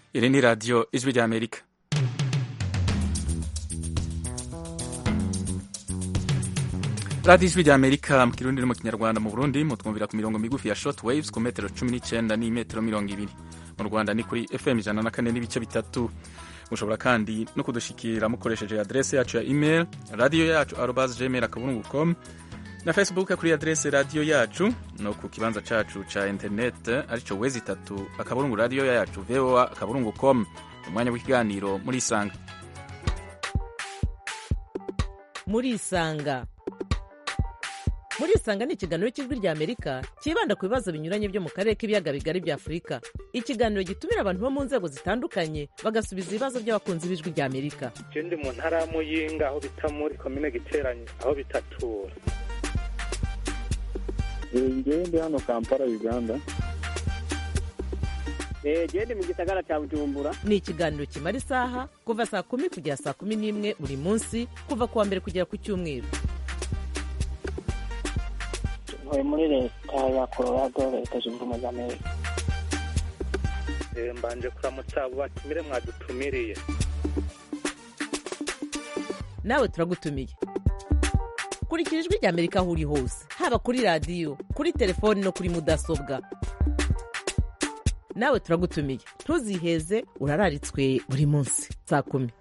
iri ni radiyo ijwi ry'amerika radiyo ijwi ry'amerika mu kirundi no mu kinyarwanda mu burundi mutwumvira ku mirongo migufi ya short waves ku metero cumi n'icyenda n'imetero mirongo ibiri mu rwanda ni kuri fm ijana na kane n'ibice bitatu mushobora kandi no kudushikira mukoresheje adrese yacu ya email radiyo yacu arobas gmail akaburungu com na facebook kuri adrese radiyo yacu no ku kibanza cacu ca internet arico wezi itatu akaburungu radiyo yacu voa akaburungu com umwanya w'ikiganiro muri isanga muri isanga muri isanga ni ikiganiro cy'ijwi rya amerika cyibanda ku bibazo binyuranye byo mu karere k'ibiyaga bigari bya afurika ikiganiro gitumira abantu bo mu nzego zitandukanye bagasubiza ibibazo by'abakunzi b'ijwi rya amerika je ndi mu ntara ya muyinga aho bita muri komine giteranye aho bitatura ngewe ndi hano kampala uganda gende mu gisagara cya bujumbura ni ikiganiro kimara isaha kuva saa kumi kugera saa kumi n'imwe buri munsi kuva ku wa mbere kugera ku cyumweru ntuye muri leta ya colorado leta zunze ubumwe za amerika Eh, mbanje kuramutsa abo batumire mwadutumiriye nawe turagutumiye kurikira ijwi rya amerika aho uri hose haba kuri radiyo kuri telefoni no kuri mudasobwa nawe turagutumiye ntuziheze urararitswe buri munsi saa kumi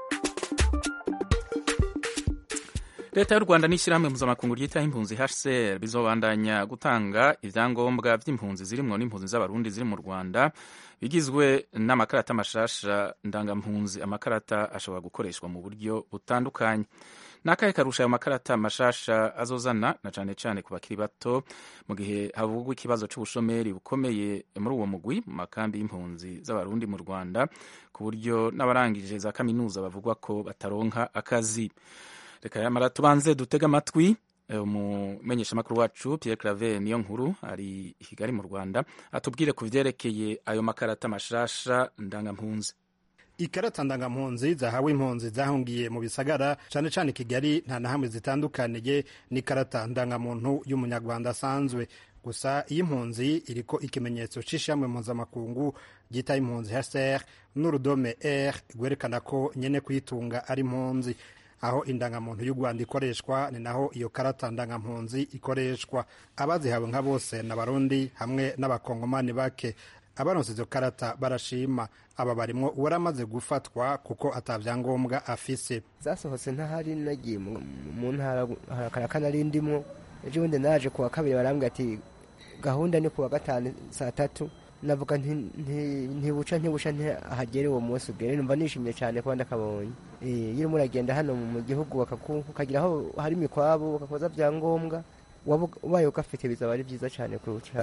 leta y'u rwanda n'ishyirahamwe mpuzamakungu ryitaho impunzi hcr bizobandanya gutanga ibyangombwa by'impunzi zirimwo n'impunzi z'abarundi ziri mu rwanda bigizwe n'amakarata mashasha ndangampunzi amakarata ashobora gukoreshwa mu buryo butandukanye n'akahe karusha ayo makarata mashasha azozana na cane cane ku bakiri bato mu gihe havugwa ikibazo c'ubushomeri bukomeye muri uwo mugwi mu makambi y'impunzi z'abarundi mu rwanda ku buryo n'abarangije za kaminuza bavugwa ko bataronka akazi reka yamara tubanze dutega amatwi umumenyeshamakuru wacu Pierre Claver niyo nkuru ari i Kigali mu Rwanda atubwire ku vyerekeye ayo makarata mashasha ndangampunzi ikarata ndangampunzi zahawe impunzi zahungiye mu bisagara cane cane kigali nta na hamwe zitandukaniye n'ikarata ndangamuntu y'umunyarwanda asanzwe gusa iyi impunzi iriko ikimenyetso c'ishamwe mpuzamakungu ryita impunzi hcr n'urudome r rwerekana ko nyene kuyitunga ari impunzi aho indangamuntu y'u rwanda ikoreshwa ni naho iyo karata ndangampunzi ikoreshwa abazihawe nka bose n'abarundi hamwe n'abakongomani bake abaronse izo karata barashima aba barimwo uwaramaze gufatwa kuko atavyangombwa afise zasohotse ntahari nagiye mu- mu ntara harakana nari ndimwo ejo bundi naje kuwa kabiri barambwira ati gahunda ni kuwa gatanu saa tatu navuga nti nti- ntibuca ntibuca ntihagere uwo munsi ugere numva nishimye cyane kuba ndakabonye Eh, iyo urimo uragenda hano mu gihugu bakaku- ukagira aho hari imikwabu bakakoza byangombwa waba ubaye ugafite bizaba ari byiza cyane kurusha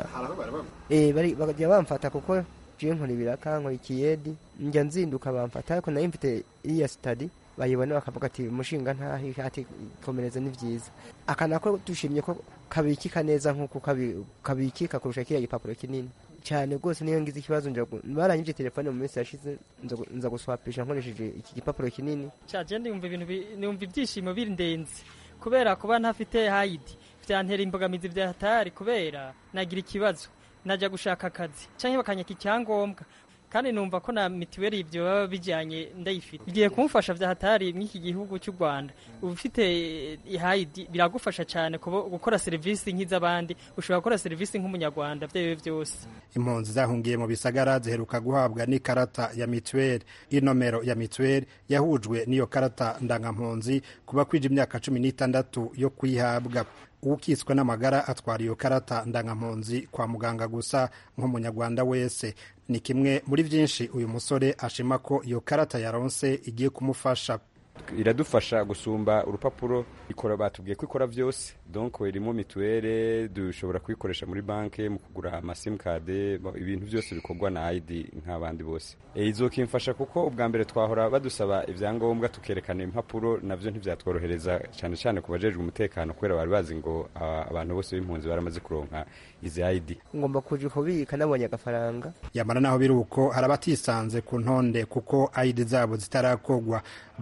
Eh, bari- bakajya bamfata kuko je nkora ibiraka nkora ikiyedi njya nzinduka bamfata ariko nayo mfite iriya sitadi bayibona bakavuga ati mushinga ntahi ati komereza ni byiza aka nako dushimye ko kabikika neza nk'uko kabi- kabikika kurusha kiriya gipapuro kinini cyane rwose niyo ngize ikibazo nja gu- baranyibye telefone mu minsi yashize nza gu- nza guswapisha nkoresheje iki gipapuro kinini caje ndumva ibintu bi- numva ibyishimo birindenze kubera kuba ntafite hayidi vyantera imbogamizi vya hatari kubera nagira ikibazo najya gushaka akazi canke bakanyaka icyangombwa kandi numva ko na mitiweli ivyo baba bijanye ndayifite igiye kumufasha vya hatari mw'iki gihugu cy'u Rwanda ufite ihayidi biragufasha cyane kubo- gukora serivisi nk'iz'abandi ushobora gukora serivisi nk'umunyarwanda vyewe vyose impunzi zahungiye mu bisagara ziheruka guhabwa n'ikarata ya mituweli inomero ya mituweli yahujwe n'iyo karata ndangampunzi kuba kwija imyaka cumi n'itandatu yo kuyihabwa uwukitswe n'amagara atwara iyo karata ndangampunzi kwa muganga gusa nk'umunyarwanda wese ni kimwe muri byinshi uyu musore ashima ko iyo karata yaronse igiye kumufasha iradufasha gusumba urupapuro ikora batubwiye ko ikora byose donc irimo mituwele dushobora kuyikoresha muri banki mu kugura amasimukade ibintu byose bikorwa na ID nk'abandi bose e, izokimfasha kuko ubwa mbere twahora badusaba ibyangombwa tukerekana impapuro navyo ntivyatworohereza cyane cyane ku bajejwe umutekano kubera bari bazi ngo ah, abantu bose b'impunzi baramaze kuronka izi ID ngomba kuja kubika nabonye agafaranga yamara naho biri uko hari abatisanze ku ntonde kuko ayidi zabo zitarakogwa basiguriwe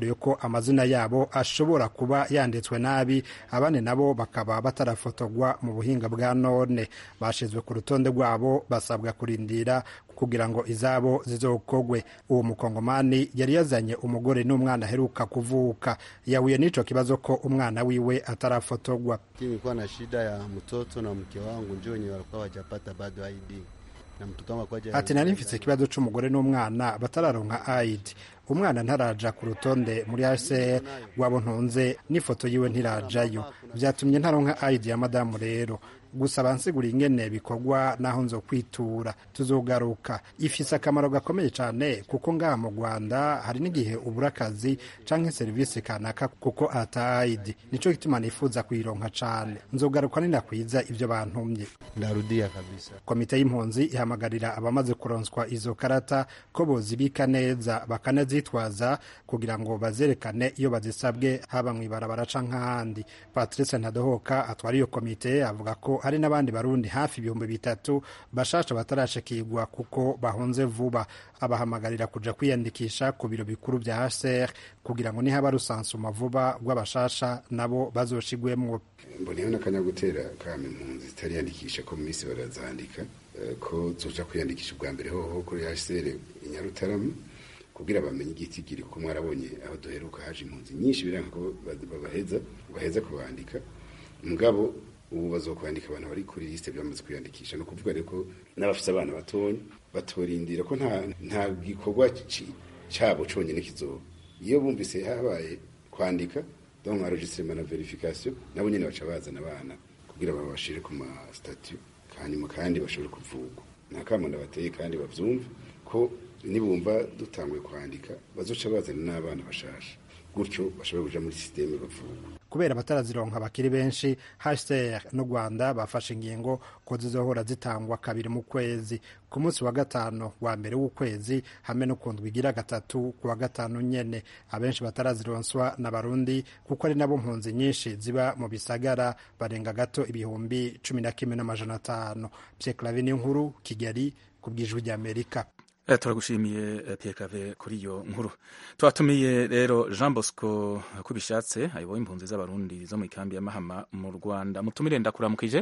basiguriye ko amazina yabo ashobora kuba yanditswe nabi abandi nabo bakaba batarafotorwa mu buhinga bwa none bashizwe ku rutonde rwabo basabwa kurindira kugira ngo izabo zizokogwe uwo mukongomani yari yazanye umugore n'umwana aheruka kuvuka yahuye n'ico kibazo ko umwana wiwe atarafotorwa nilikuwa na shida ya mtoto na mke wangu njo wenye walikuwa wajapata bado ID na mtoto wangu akwaja ati nari mfise ikibazo c'umugore n'umwana batararonka ID umwana ntaraja ku rutonde muri HCR rwabo ntunze n'ifoto yiwe ntirajayo vyatumye ntaronka ID ya madamu rero gusa bansigura ingene bikorwa naho nzo kwitura tuzogaruka ifise akamaro gakomeye cyane kuko ngaha mu Rwanda hari n'igihe ubura akazi canke serivisi kanaka kuko ata ID nico gituma nifuza kuyironka cane nzogaruka ninakwiza ivyo bantumye ndarudia kabisa komite y'impunzi ihamagarira abamaze kuronswa izo karata ko bozibika neza bakanazitwaza kugira ngo bazerekane iyo bazisabwe haba mw'ibarabara canke ahandi patrice ntadohoka atwara iyo komite avuga ko hari n'abandi barundi hafi ibihumbi bitatu bashasha batarashikirwa kuko bahunze vuba abahamagarira kuja kwiyandikisha ku biro bikuru vya HCR kugira ngo nihaba rusansuma vuba rw'abashasha nabo bazoshigwemwo mboneyeho n'akanya gutera kama impunzi zitariyandikisha ko mu minsi barazandika ko zoja kwiyandikisha ubwa mbere hoho kuri HCR i Nyarutarama kugira bamenye igitigiri kuko mwarabonye aho duheruka haje impunzi nyinshi biranga ko babaheza baheza kubandika mugabo ubu bazokwandika abantu bari kuri liste byamaze kwiyandikisha no kuvuga rero ko n'abafite abana batonya batorindira ko nta nta gikorwa cyabo cyonyine kizoba iyo bumvise habaye kwandika donc enregistrement na verification nabo nyine baca bazana abana kugira babashire ku ma statut hanyuma kandi bashobore kuvugwa nta kamuntu bateye kandi bavyumve ko nibumva dutanguye kwandika bazoca bazana n'abana bashasha gutyo bashobora kuja muri systeme bavugwa kubera batarazironka bakiri benshi HCR n'u Rwanda bafashe ingingo ko zizohora zitangwa kabiri mu kwezi ku munsi wa gatanu wa mbere w'ukwezi hamwe no ku ndwi igira gatatu ku wa gatanu nyene abenshi batarazironswa na barundi kuko ari nabo mpunzi nyinshi ziba mu bisagara barenga gato ibihumbi cumi na kimwe n'amajana atanu Pierre Claver nkuru Kigali ku bw'ijwi ry'Amerika turagushimiye Pierre Claver kuri iyo nkuru twatumiye rero Jean Bosco ko bishatse ayoboye impunzi z'abarundi zo mu ikambi ya Mahama mu Rwanda mutumire ndakuramukije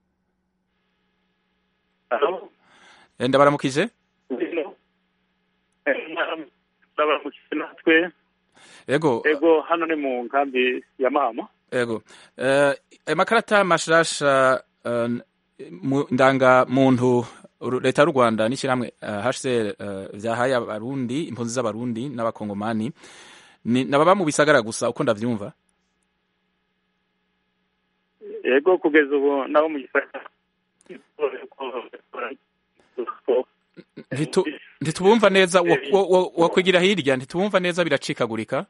ndabaramukije ndabaramukije natwe ego ego hano ni mu nkambi ya Mahama ego amakarata mashasha ndangamuntu leta y'u rwanda n'ishyirahamwe hcr byahaye abarundi impunzi z'abarundi n'abakongomani nababa mu bisagara gusa uko ndabyumva yego kugeza ubu nabo mu gisagara ntitubumva neza wakwigira hirya ntitubumva neza biracikagurika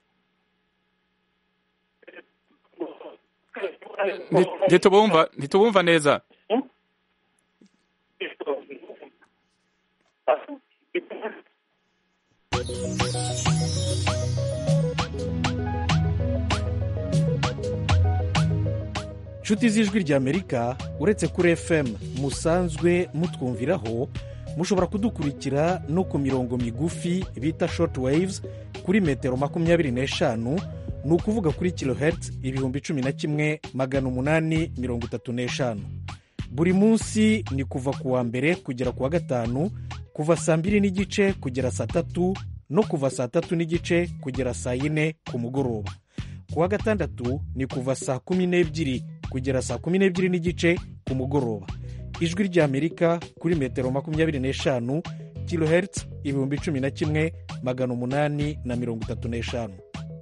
ntitubumva neza inshuti z'ijwi ry'amerika uretse kuri fm musanzwe mutwumviraho mushobora kudukurikira no ku mirongo migufi bita short waves kuri metero makumyabiri n'eshanu ni ukuvuga kuri kilohertz ibihumbi cumi na kimwe magana umunani mirongo itatu n'eshanu buri munsi ni kuva ku wa mbere kugera ku wa gatanu kuva saa mbiri n'igice kugera saa tatu no kuva saa tatu n'igice kugera saa yine ku mugoroba ku wa gatandatu ni kuva saa kumi n'ebyiri kugera saa kumi n'ebyiri n'igice ku mugoroba ijwi ry'amerika kuri metero makumyabiri n'eshanu kilohertz ibihumbi cumi na kimwe magana umunani na mirongo itatu n'eshanu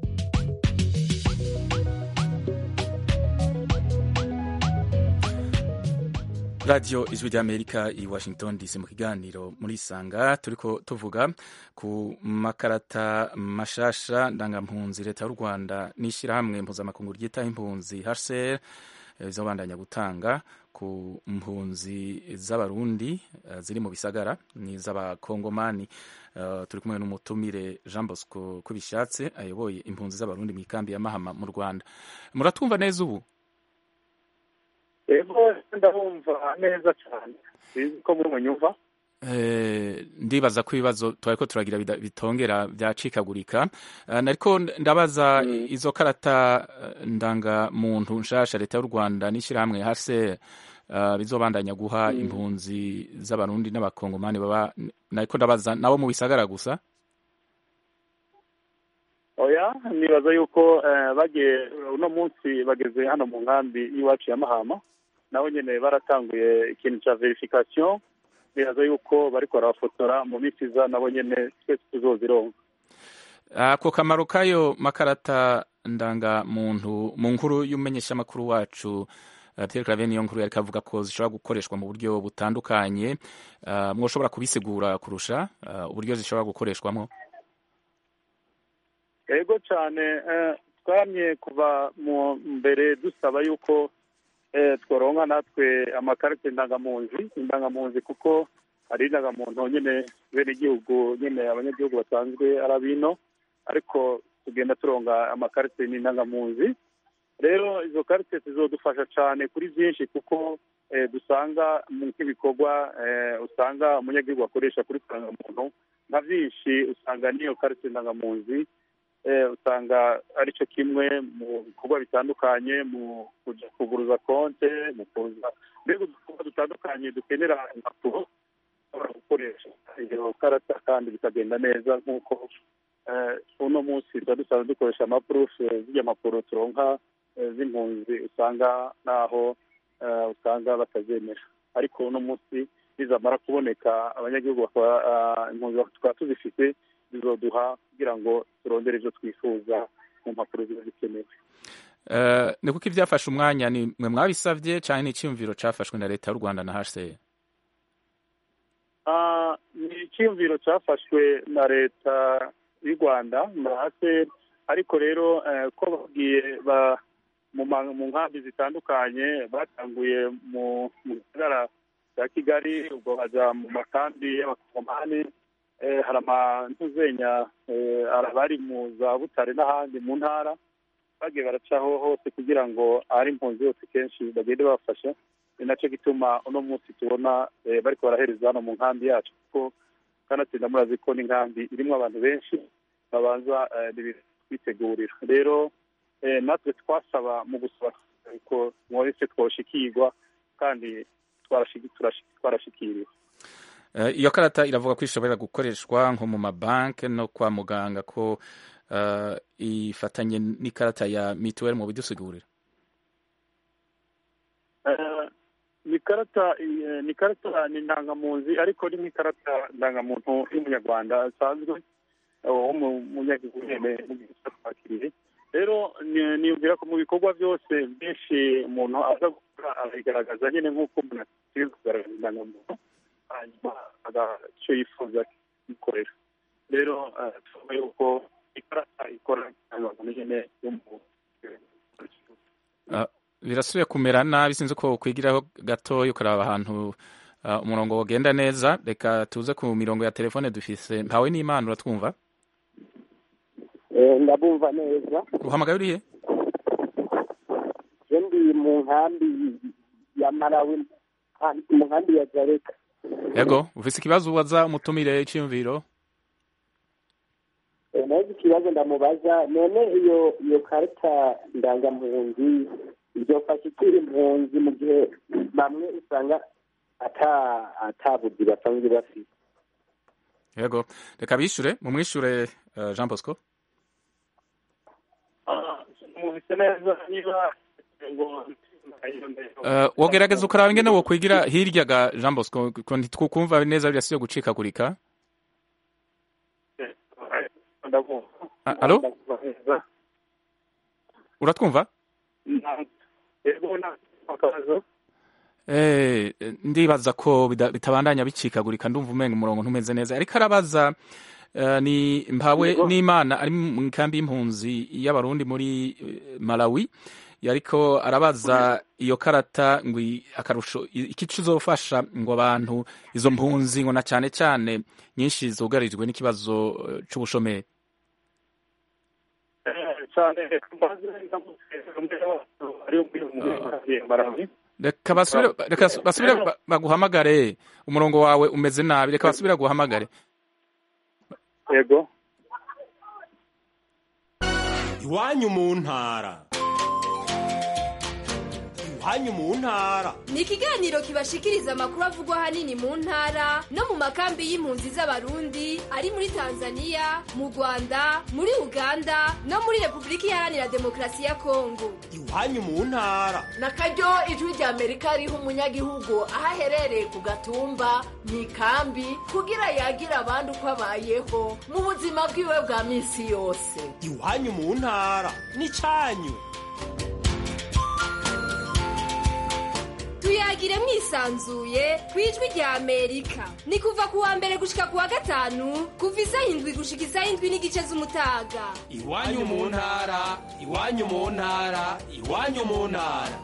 radiyo ijwi ry'amerika i washington dc mu kiganiro muri isanga turiko tuvuga ku makarata mashasha ndangampunzi leta y'u rwanda n'ishyirahamwe mpuzamakungu ryitaho impunzi hcr bizobandanya gutanga ku mpunzi z'abarundi ziri mu bisagara n'iz'abakongomani turi kumwe n'umutumire jean bosco ko bishatse ayoboye impunzi z'abarundi mu ikambi ya mahama mu rwanda muratumva neza ubu ego ndabumva neza cyane sinzi ko muri munyumva Eh, ndibaza ko ibibazo twariko turagira bida- bitongera byacikagurika Eh, nariko ndabaza izo karata eh, ndangamuntu nshasha leta y'u rwanda n'ishyirahamwe hase eh, bizobandanya guha impunzi z'abarundi n'abakongomani baba nariko ndabaza nabo mu bisagara gusa oya nibaza yuko eh, bagiye uno munsi bageze hano mu nkambi y'iwacu ya mahama nabo nyene baratanguye ikintu ca verification nibaza yuko bariko barabafotora mu minsi iza nabo nyene twese tuzozironka ako kamaro k'ayo makarata ndangamuntu mu nkuru y'umumenyeshamakuru wacu eh, Pierre Claver niyo nkuru yariko avuga ko zishobora gukoreshwa mu buryo butandukanye Eh, mwoshobora kubisigura kurusha eh, uburyo zishobora gukoreshwamo yego cyane eh, twamye kuva mu mbere dusaba yuko eh, tworonka natwe amakarita indangamunzi indangamunzi kuko hari indangamuntu nyine bene igihugu nyine abanyagihugu basanzwe ari abino ariko tugenda turonga amakarita n'indangamunzi rero izo karite zizodufasha cyane kuri byinshi kuko eh, dusanga mu nk'ibikorwa eh, usanga umunyagihugu akoresha kuri indangamuntu nka byinshi usanga n'iyo karite ndangamunzi eh, usanga aricyo kimwe mu bikorwa bitandukanye mu kuja kuguruza konte mu kuza mbega udukorwa dutandukanye dukenera impapuro ushobora gukoresha iyo karata kandi bikagenda neza nk'uko eh, uno munsi tuba dusanzwe dukoresha amapurufe z'irya mpapuro turonka eh, z'impunzi usanga naho eh, usanga batazemera ariko uno munsi nizamara kuboneka abanyagihugu bakaba ah, impunzi tukaba tuzifite bizoduha kugira ngo turondere ibyo twifuza mu mpapuro ziba zikenewe Eh, ni kuko ibyafashe umwanya ni mwe mwabisabye cyane n'icyumviro cyafashwe na leta y'u rwanda na hcr Ah, ni icyiyumviro cyafashwe na leta y'u rwanda na hase ariko rero eh, ko babwiye ba mu ma- mu nkambi zitandukanye batanguye mu mu gisagara cya kigali ubwo baja mu makambi y'abakomani eh, hari amantuzenya eh, hari abari mu za butare n'ahandi mu ntara bagiye baracaho hose kugira ngo ahari impunzi hose kenshi bagende babafasha ni nacyo gituma uno munsi tubona eh, bariko barahereza hano mu nkambi yacu kuko kanatsinda murazi ko n'inkambi irimo abantu benshi babanza eh, kwitegurira rero eh, natwe twasaba mu gusaba ko mwese twoshikirwa kandi twarashiki- turashi- twarashikiriwe Eh, iyo karata iravuga ko ishobora gukoreshwa nko mu mabanki no kwa muganga ko eh, ifatanye n'ikarata ya mituweli mu bidusigurira Eh, ni karata eh, ni karata ni ndangamunzi ariko ni nk'ikarata ndangamuntu y'umunyarwanda asanzwe eh, wo mu munyagihugu nyene mu gihe twakiriye rero ni- niyumvira ko mu bikorwa byose byinshi umuntu aza gukora arabigaragaza nyine nk'uko umuntu akwiye kugaragaza indangamuntu hanyuma icyo yifuza akikorera rero eh, tuvuga yuko ikarata ikora indangamuntu nyine yo mu Eh, birasubiye kumera nabi sinzi ko kwigiraho gatoya ukaraba ahantu eh, umurongo wagenda neza reka tuze ku mirongo ya telefone dufise mpawe n'imana uratwumva Eh, ndabumva neza uhamagaye urihe je ndi mu nkambi ya malawi ah, mu nkambi ya zareka yego ufise ikibazo ubaza umutumire iciyumviro Eh, naho ikibazo ndamubaza none iyo iyo karita ndangampunzi izofasha ikiri impunzi mu gihe bamwe usanga ata atabuzi basanzwe bafite yego reka bishure mumwishure eh, jean bosco mubise neza niba ngo Eh, wogerageza ukaraba ingene wokwigira hirya ga jean bosco ko ntitwukumva neza birasiye gucikagurika Ah, alo uratwumva Eh, ndibaza ko bida- bitabandanya bicikagurika ndumva umenga umurongo ntumeze neza ariko arabaza eh, ni mpawe Yego. n'imana ari mu kambi y'impunzi y'abarundi muri eh, malawi yariko arabaza iyo karata ngo i- akarusho i- iki kizofasha ngo abantu izo mpunzi ngo na cyane cyane nyinshi zugarijwe n'ikibazo eh, c'ubushomeri cyane maze ndamutse umwe w'abantu ari muri muri Malawi reka basubire reka basubire ba- baguhamagare umurongo wawe umeze nabi reka basubire baguhamagare yego iwanyu mu ntara iwanyu mu ntara ni ikiganiro kibashikiriza amakuru avugwa ahanini mu ntara no mu makambi y'impunzi z'abarundi ari muri tanzania mu rwanda muri uganda no muri repubulika iharanira demokarasi ya kongo iwanyu mu ntara na karyo ijwi rya amerika riha umunyagihugu aho aherereye ku gatumba mu ikambi kugira yagira abandi uko abayeho mu buzima bwiwe bwa minsi yose iwanyu mu ntara n'icyanyu tuyagire mwisanzuye ku ijwi rya amerika ni kuva ku wa mbere gushika ku wa gatanu kuva isaha indwi gushika isaha indwi n'igice z'umutaga iwanyu mu ntara iwanyu mu ntara iwanyu mu ntara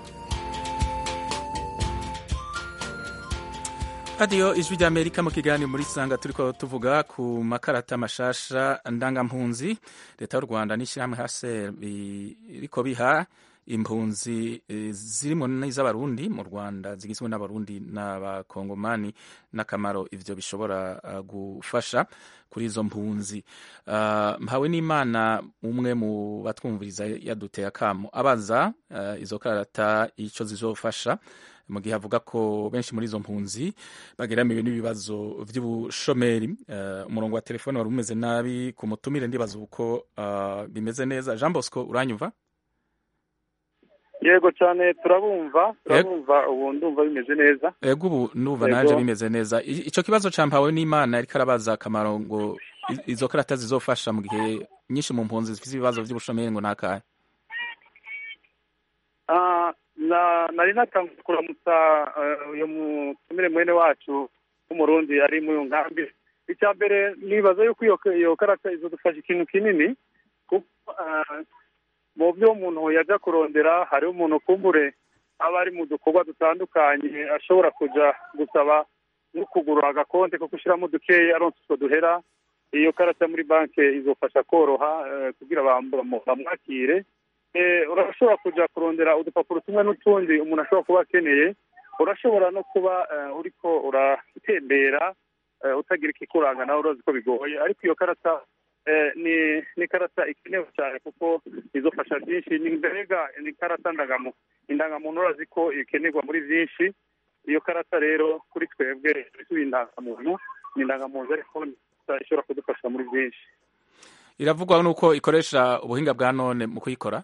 radiyo ijwi rya amerika mu kiganiro muri sanga turiko tuvuga ku makarata mashasha ndangampunzi leta y'u rwanda n'ishyirahamwe hase biriko biha impunzi eh, zirimo n'iz'abarundi mu rwanda zigizwe n'abarundi n'abakongomani n'akamaro ivyo bishobora uh, gufasha kuri izo mpunzi uh, mpawe n'imana umwe mu batwumviriza yaduteye akamo abaza uh, izo karata ico zizofasha mu gihe avuga ko benshi muri izo mpunzi bageramiwe n'ibibazo vy'ubushomeri uh, umurongo wa telefone wari umeze nabi ku mutumire ndibaza uko uh, bimeze neza jean bosco uranyumva yego cyane turabumva turabumva ubu ndumva bimeze neza ego ubu nuva Yego. naje bimeze neza I- ico kibazo ca mpawe n'imana yariko arabaza akamaro ngo i- izo karata zizofasha mu gihe nyinshi mu mpunzi zifise ibibazo vy'ubushomeri ngo nakahe Ah, na nari natangiye kuramutsa eh, uyu mutumire mwene wacu w'umurundi ari muri iyo nkambi icya mbere nibaza yuko iyo iyo karata izodufasha ikintu kinini kuko ah, mu byo umuntu yajya kurondera hariho umuntu kumbure aba ari mu dukorwa dutandukanye ashobora kuja gusaba no kugura agakonte ko gushyiramo dukeya aronse utwo duhera iyo karata muri banki izofasha koroha eh, kugira bam- bamu- bamwakire Eh, urashobora kuja kurondera udupapuro tumwe n'utundi umuntu ashobora kuba akeneye urashobora no kuba eh, uriko uratembera eh, utagira ikikuranga nawe urazi ko bigoye ariko iyo karata eh, ni ni karata ikenewe cyane kuko izofasha byinshi ni mbega ni karata ndangamo indangamuntu urazi ko ikenerwa muri byinshi iyo karata rero kuri twebwe tuyi indangamuntu ni indangamuntu ariko ni karata ishobora kudufasha muri byinshi iravugwa nuko ikoresha ubuhinga bwa none mu kuyikora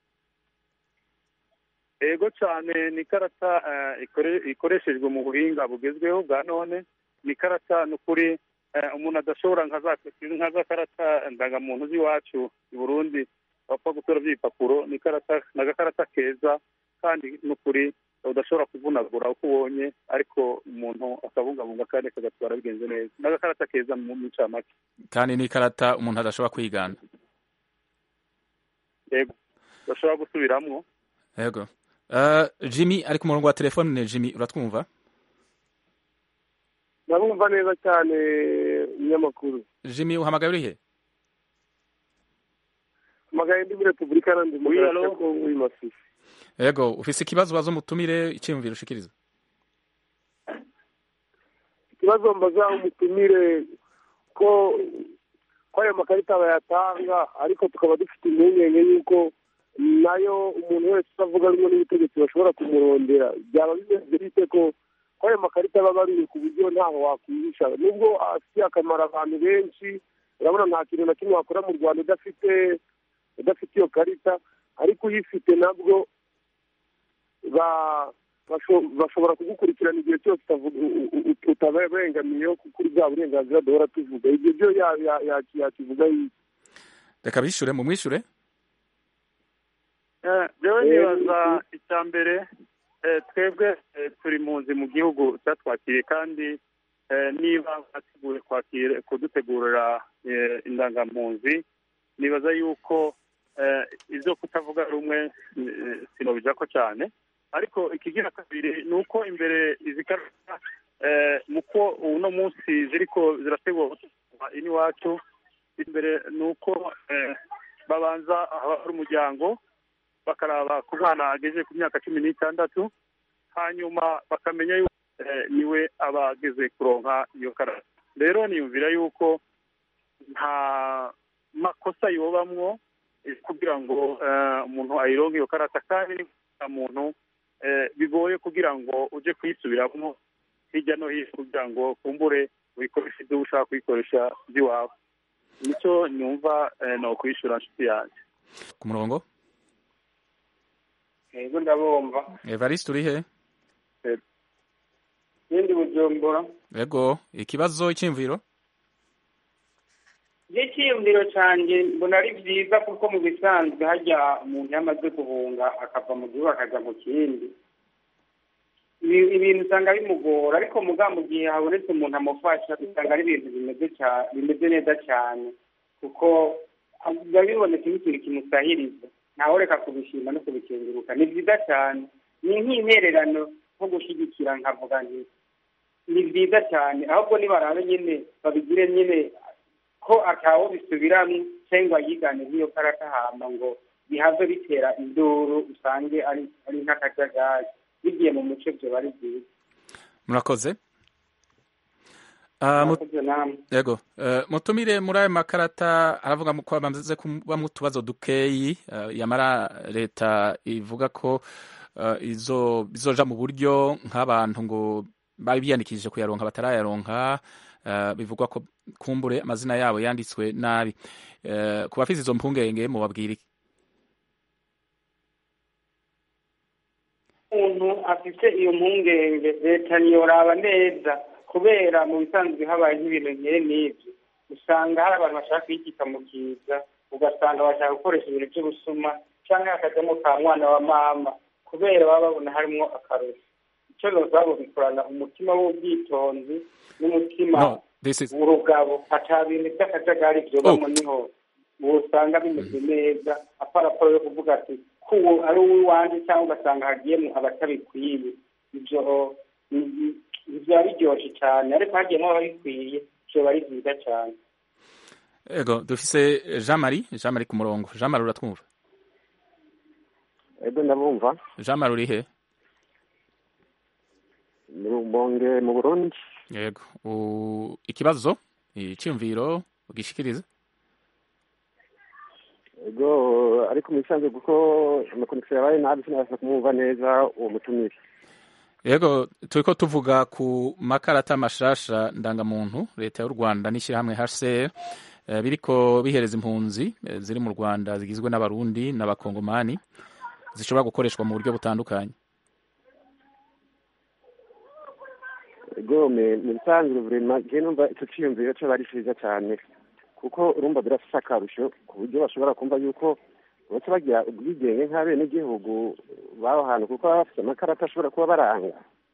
ego cyane ni ikarata eh, ikore- ikoreshejwe mu buhinga bugezweho bwa none ni ikarata ni ukuri eh, umuntu adashobora nka za nka za karata ndangamuntu z'iwacu i burundi bapfa gutora by'ibipapuro ni ikarata ni agakarata keza kandi ni ukuri udashobora kuvunagura uko ubonye ariko umuntu akabungabunga kandi akagatwara bigenze neza ni agakarata keza mu mu ncamake kandi n'ikarata umuntu adashobora kwigana yego udashobora gusubiramwo yego uh, jimmy ari ku murongo wa telefone jimmy uratwumva ndabumva neza cyane umunyamakuru jimmy uhamagaye urihe amagaye ndi muri repubulika iharanira demokarasi ya kongo i masisi yego ufise ikibazo baza umutumire iciyumviro ushikiriza ikibazo mbaza umutumire ko ko ayo makarita bayatanga ariko tukaba dufite impungenge y'uko nayo umuntu wese utavuga rumwe n'ubutegetsi bashobora kumurondera byaba bimeze bite ko ko ayo makarita aba abaruye ku buryo ntaho wakwihisha nubwo afitiye akamaro abantu benshi urabona nta kintu na kimwe wakora mu rwanda udafite udafite iyo karita ariko uyifite nabwo ba- basho- bashobora kugukurikirana igihe cyose utavuga- u- u- u- utabengamiyeho kuri bwa burenganzira duhora tuvuga ibyo byo ya- ya- ya- yakivuga iki reka bishure mu mwishure Eh, jewe nibaza icya mbere eh, twebwe eh, turi mpunzi mu gihugu cyatwakiriye kandi eh, niba bateguye kwakira kudutegurira eh, indangampunzi nibaza yuko eh, ibyo kutavuga rumwe eh, sinobijako cyane ariko ikigira kabiri ni uko imbere izi karita eh, muko uno munsi ziriko zirategurwa ini iwacu imbere ni uko eh, babanza haba hari umuryango bakaraba ku mwana ageze ku myaka cumi n'itandatu hanyuma bakamenya yuko eh, niwe aba ageze kuronka iyo karata rero niyumvira yuko nta makosa yobamwo eh, kugira ngo eh, umuntu ayironke iyo karata kandi ni nta muntu eh, bigoye kugira ngo uje kuyisubiramwo hirya no hino kugira ngo kumbure uyikoreshe ibyo ushaka kuyikoresha by'iwawe nicyo nyumva eh, no kwishyura nshuti yanjye ku murongo yego ndabumva evariste uri he yindi bujumbura yego ikibazo icyiyumviro icyiyumviro cyanjye mbona ari byiza kuko mu bisanzwe hajya umuntu yamaze guhunga akava mu gihugu akajya mu kindi ibi- ibintu usanga bimugora ariko muga mu gihe habonetse umuntu amufasha usanga ari ibintu bimeze cya- bimeze neza cyane kuko biba bibonetse nk'ikintu kimusahiriza ntawe reka kubishima no kubikenguruka ni byiza cyane ni nk'intererano nko gushyigikira nkavuga nti ni byiza cyane ahubwo nibarabe nyine babigire nyine ko atawo bisubiramo cyangwa yigane nk'iyo karata hama ngo bihave bitera induru usange ari ari nk'akajagari bigiye mu muco byo bari byiza murakoze Ah, mu- murakoze namwe yego Eh, mutumire muri ayo makarata aravuga ko bamaze kubamo utubazo dukeyi eh, yamara leta ivuga ko eh, izo bizoja mu buryo nk'abantu ngo bari biyandikishije kuyaronka batarayaronka eh, bivugwa ko kumbure amazina yabo yanditswe nabi Eh, ku bafite izo mpungenge mubabwira iki umuntu afite iyo mpungenge leta ntiyoraba neza kubera mu bisanzwe habaye nk'ibintu nkere n'ibyo usanga hari abantu bashaka kuyikika mu kiza ugasanga bashaka gukoresha ibintu by'ubusuma cyangwa hakajyamo ka mwana wa mama kubera baba babona harimo akarusho icyo nozabo bikorana umutima w'ubwitonzi n'umutima No, this is- w'urugabo ata bintu by'akajagari byobamo niho usanga bimeze neza aparaporo yo kuvuga ati ko uwo ari uw'iwanjye cyangwa ugasanga hagiyemo abatabikwiye ibyo ni- ni- biba biryoshye cyane ariko hagiyemo ababikwiye byoba ari byiza cyane yego dufise jean marie jean marie ku murongo jean marie uratwumva ego ndabumva jean marie uri he ni rumonge mu burundi yego U- ikibazo icyumviro ugishikiriza ego ariko mu bisanzwe kuko amakonegisiyo yabaye nabi sinabasha kumwumva neza uwo mutumire yego turiko tuvuga ku makarata mashasha ndangamuntu leta y'u rwanda n'ishyirahamwe hcr eh, biriko bihereza impunzi eh, ziri mu rwanda zigizwe n'abarundi n'abakongomani zishobora gukoreshwa mu buryo butandukanye ego me- mu bisanzwe vurema je numva ico ciyumviro coba ari ciza cane kuko urumva birafise akarusho ku buryo bashobora kumva yuko baca bagira ubwigenge nk'abenegihugu b'aho hantu kuko baba bafise amakarata ashobora kuba baranga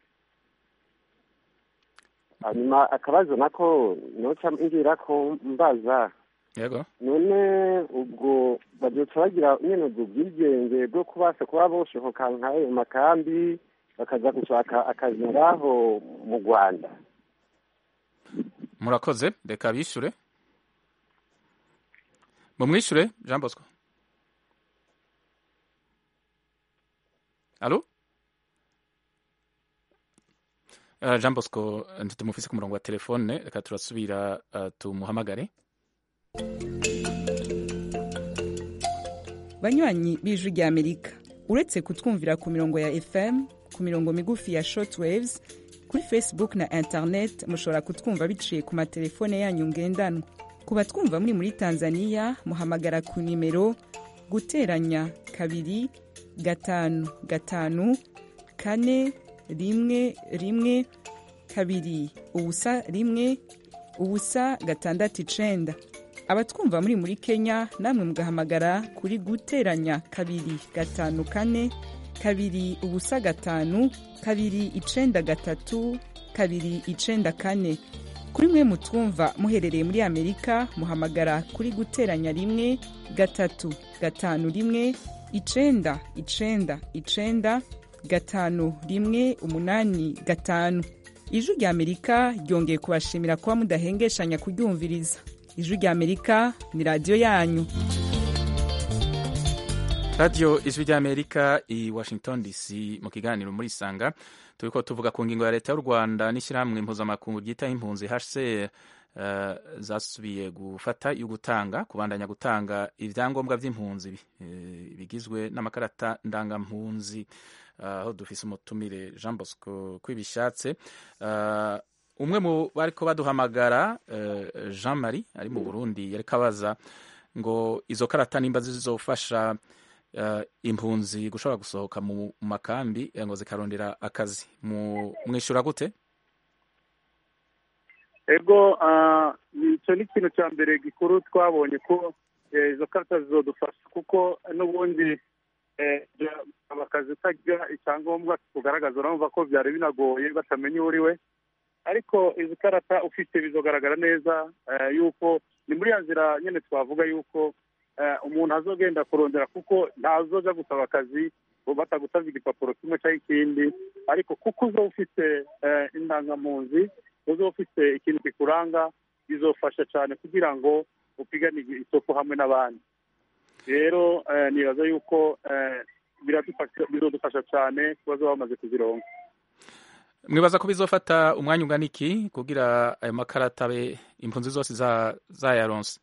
hanyuma akabazo nako noca ngira ko mbaza yego none ubwo bazoca bagira nyene ubwo bwigenge bwo kubasha kuba boshohoka nk'ayo makambi bakaza gushaka akazi ngaho mu rwanda murakoze reka bishure mumwishure jean bosco alo Uh, jean bosco ntitumufise ku murongo wa telefone reka turasubira uh, tumuhamagare banywanyi b'ijwi rya amerika uretse kutwumvira ku mirongo ya fm ku mirongo migufi ya shortwaves kuri facebook na internet mushobora kutwumva biciye ku matelefone yanyu ngendanwa ku batwumva muri muri tanzania muhamagara ku nimero guteranya kabiri gatanu gatanu kane rimwe rimwe kabiri ubusa rimwe ubusa gatandatu icenda abatwumva muri muri kenya namwe mugahamagara kuri guteranya kabiri gatanu kane kabiri ubusa gatanu kabiri icenda gatatu kabiri icenda kane kuri mwe mutwumva muherereye muri amerika muhamagara kuri guteranya rimwe gatatu gatanu rimwe icenda icenda icenda gatanu rimwe umunani gatanu ijwi rya amerika ryongeye kubashimira kuba mudahengeshanya kuryumviriza ijwi rya amerika ni radiyo yanyu radiyo ijwi ry'amerika i washington dc mu kiganiro muri isanga turi ko tuvuga ku ngingo ya leta y'u rwanda n'ishyirahamwe mpuzamakungu ryitaho impunzi hcr uh, zasubiye gufata yo gutanga kubandanya gutanga ibyangombwa by'impunzi uh, bigizwe n'amakarata ndangampunzi aho uh, dufise umutumire jean bosco kwibishatse uh, umwe mu bariko baduhamagara uh, jean marie ari mu burundi yariko abaza ngo izo karata nimba zizofasha uh, impunzi gushobora gusohoka mu makambi ngo zikarondera akazi mwishura gute ego icyo ni ikintu cya mbere gikuru twabonye ko izo karita zizodufasha kuko n'ubundi akazi utagira icyangombwa kugaragaza urumva ko byari binagoye batamenya uwo uri we ariko izi karata ufite bizogaragara neza yuko ni muri ya nzira nyine twavuga yuko umuntu azogenda kurondera kuko ntazoja gusaba akazi batagusabye igipapuro kimwe cyangwa ikindi ariko kuko uzo ufite indangamunzi uzo ufite ikintu kikuranga bizofasha cyane kugira ngo upigane isoko hamwe n'abandi rero nibaza yuko bizodufasha cyane kuba zo bamaze kuzironga mwibaza ko bizofata umwanya ungana iki kugira ayo makarata abe impunzi zose zayaronse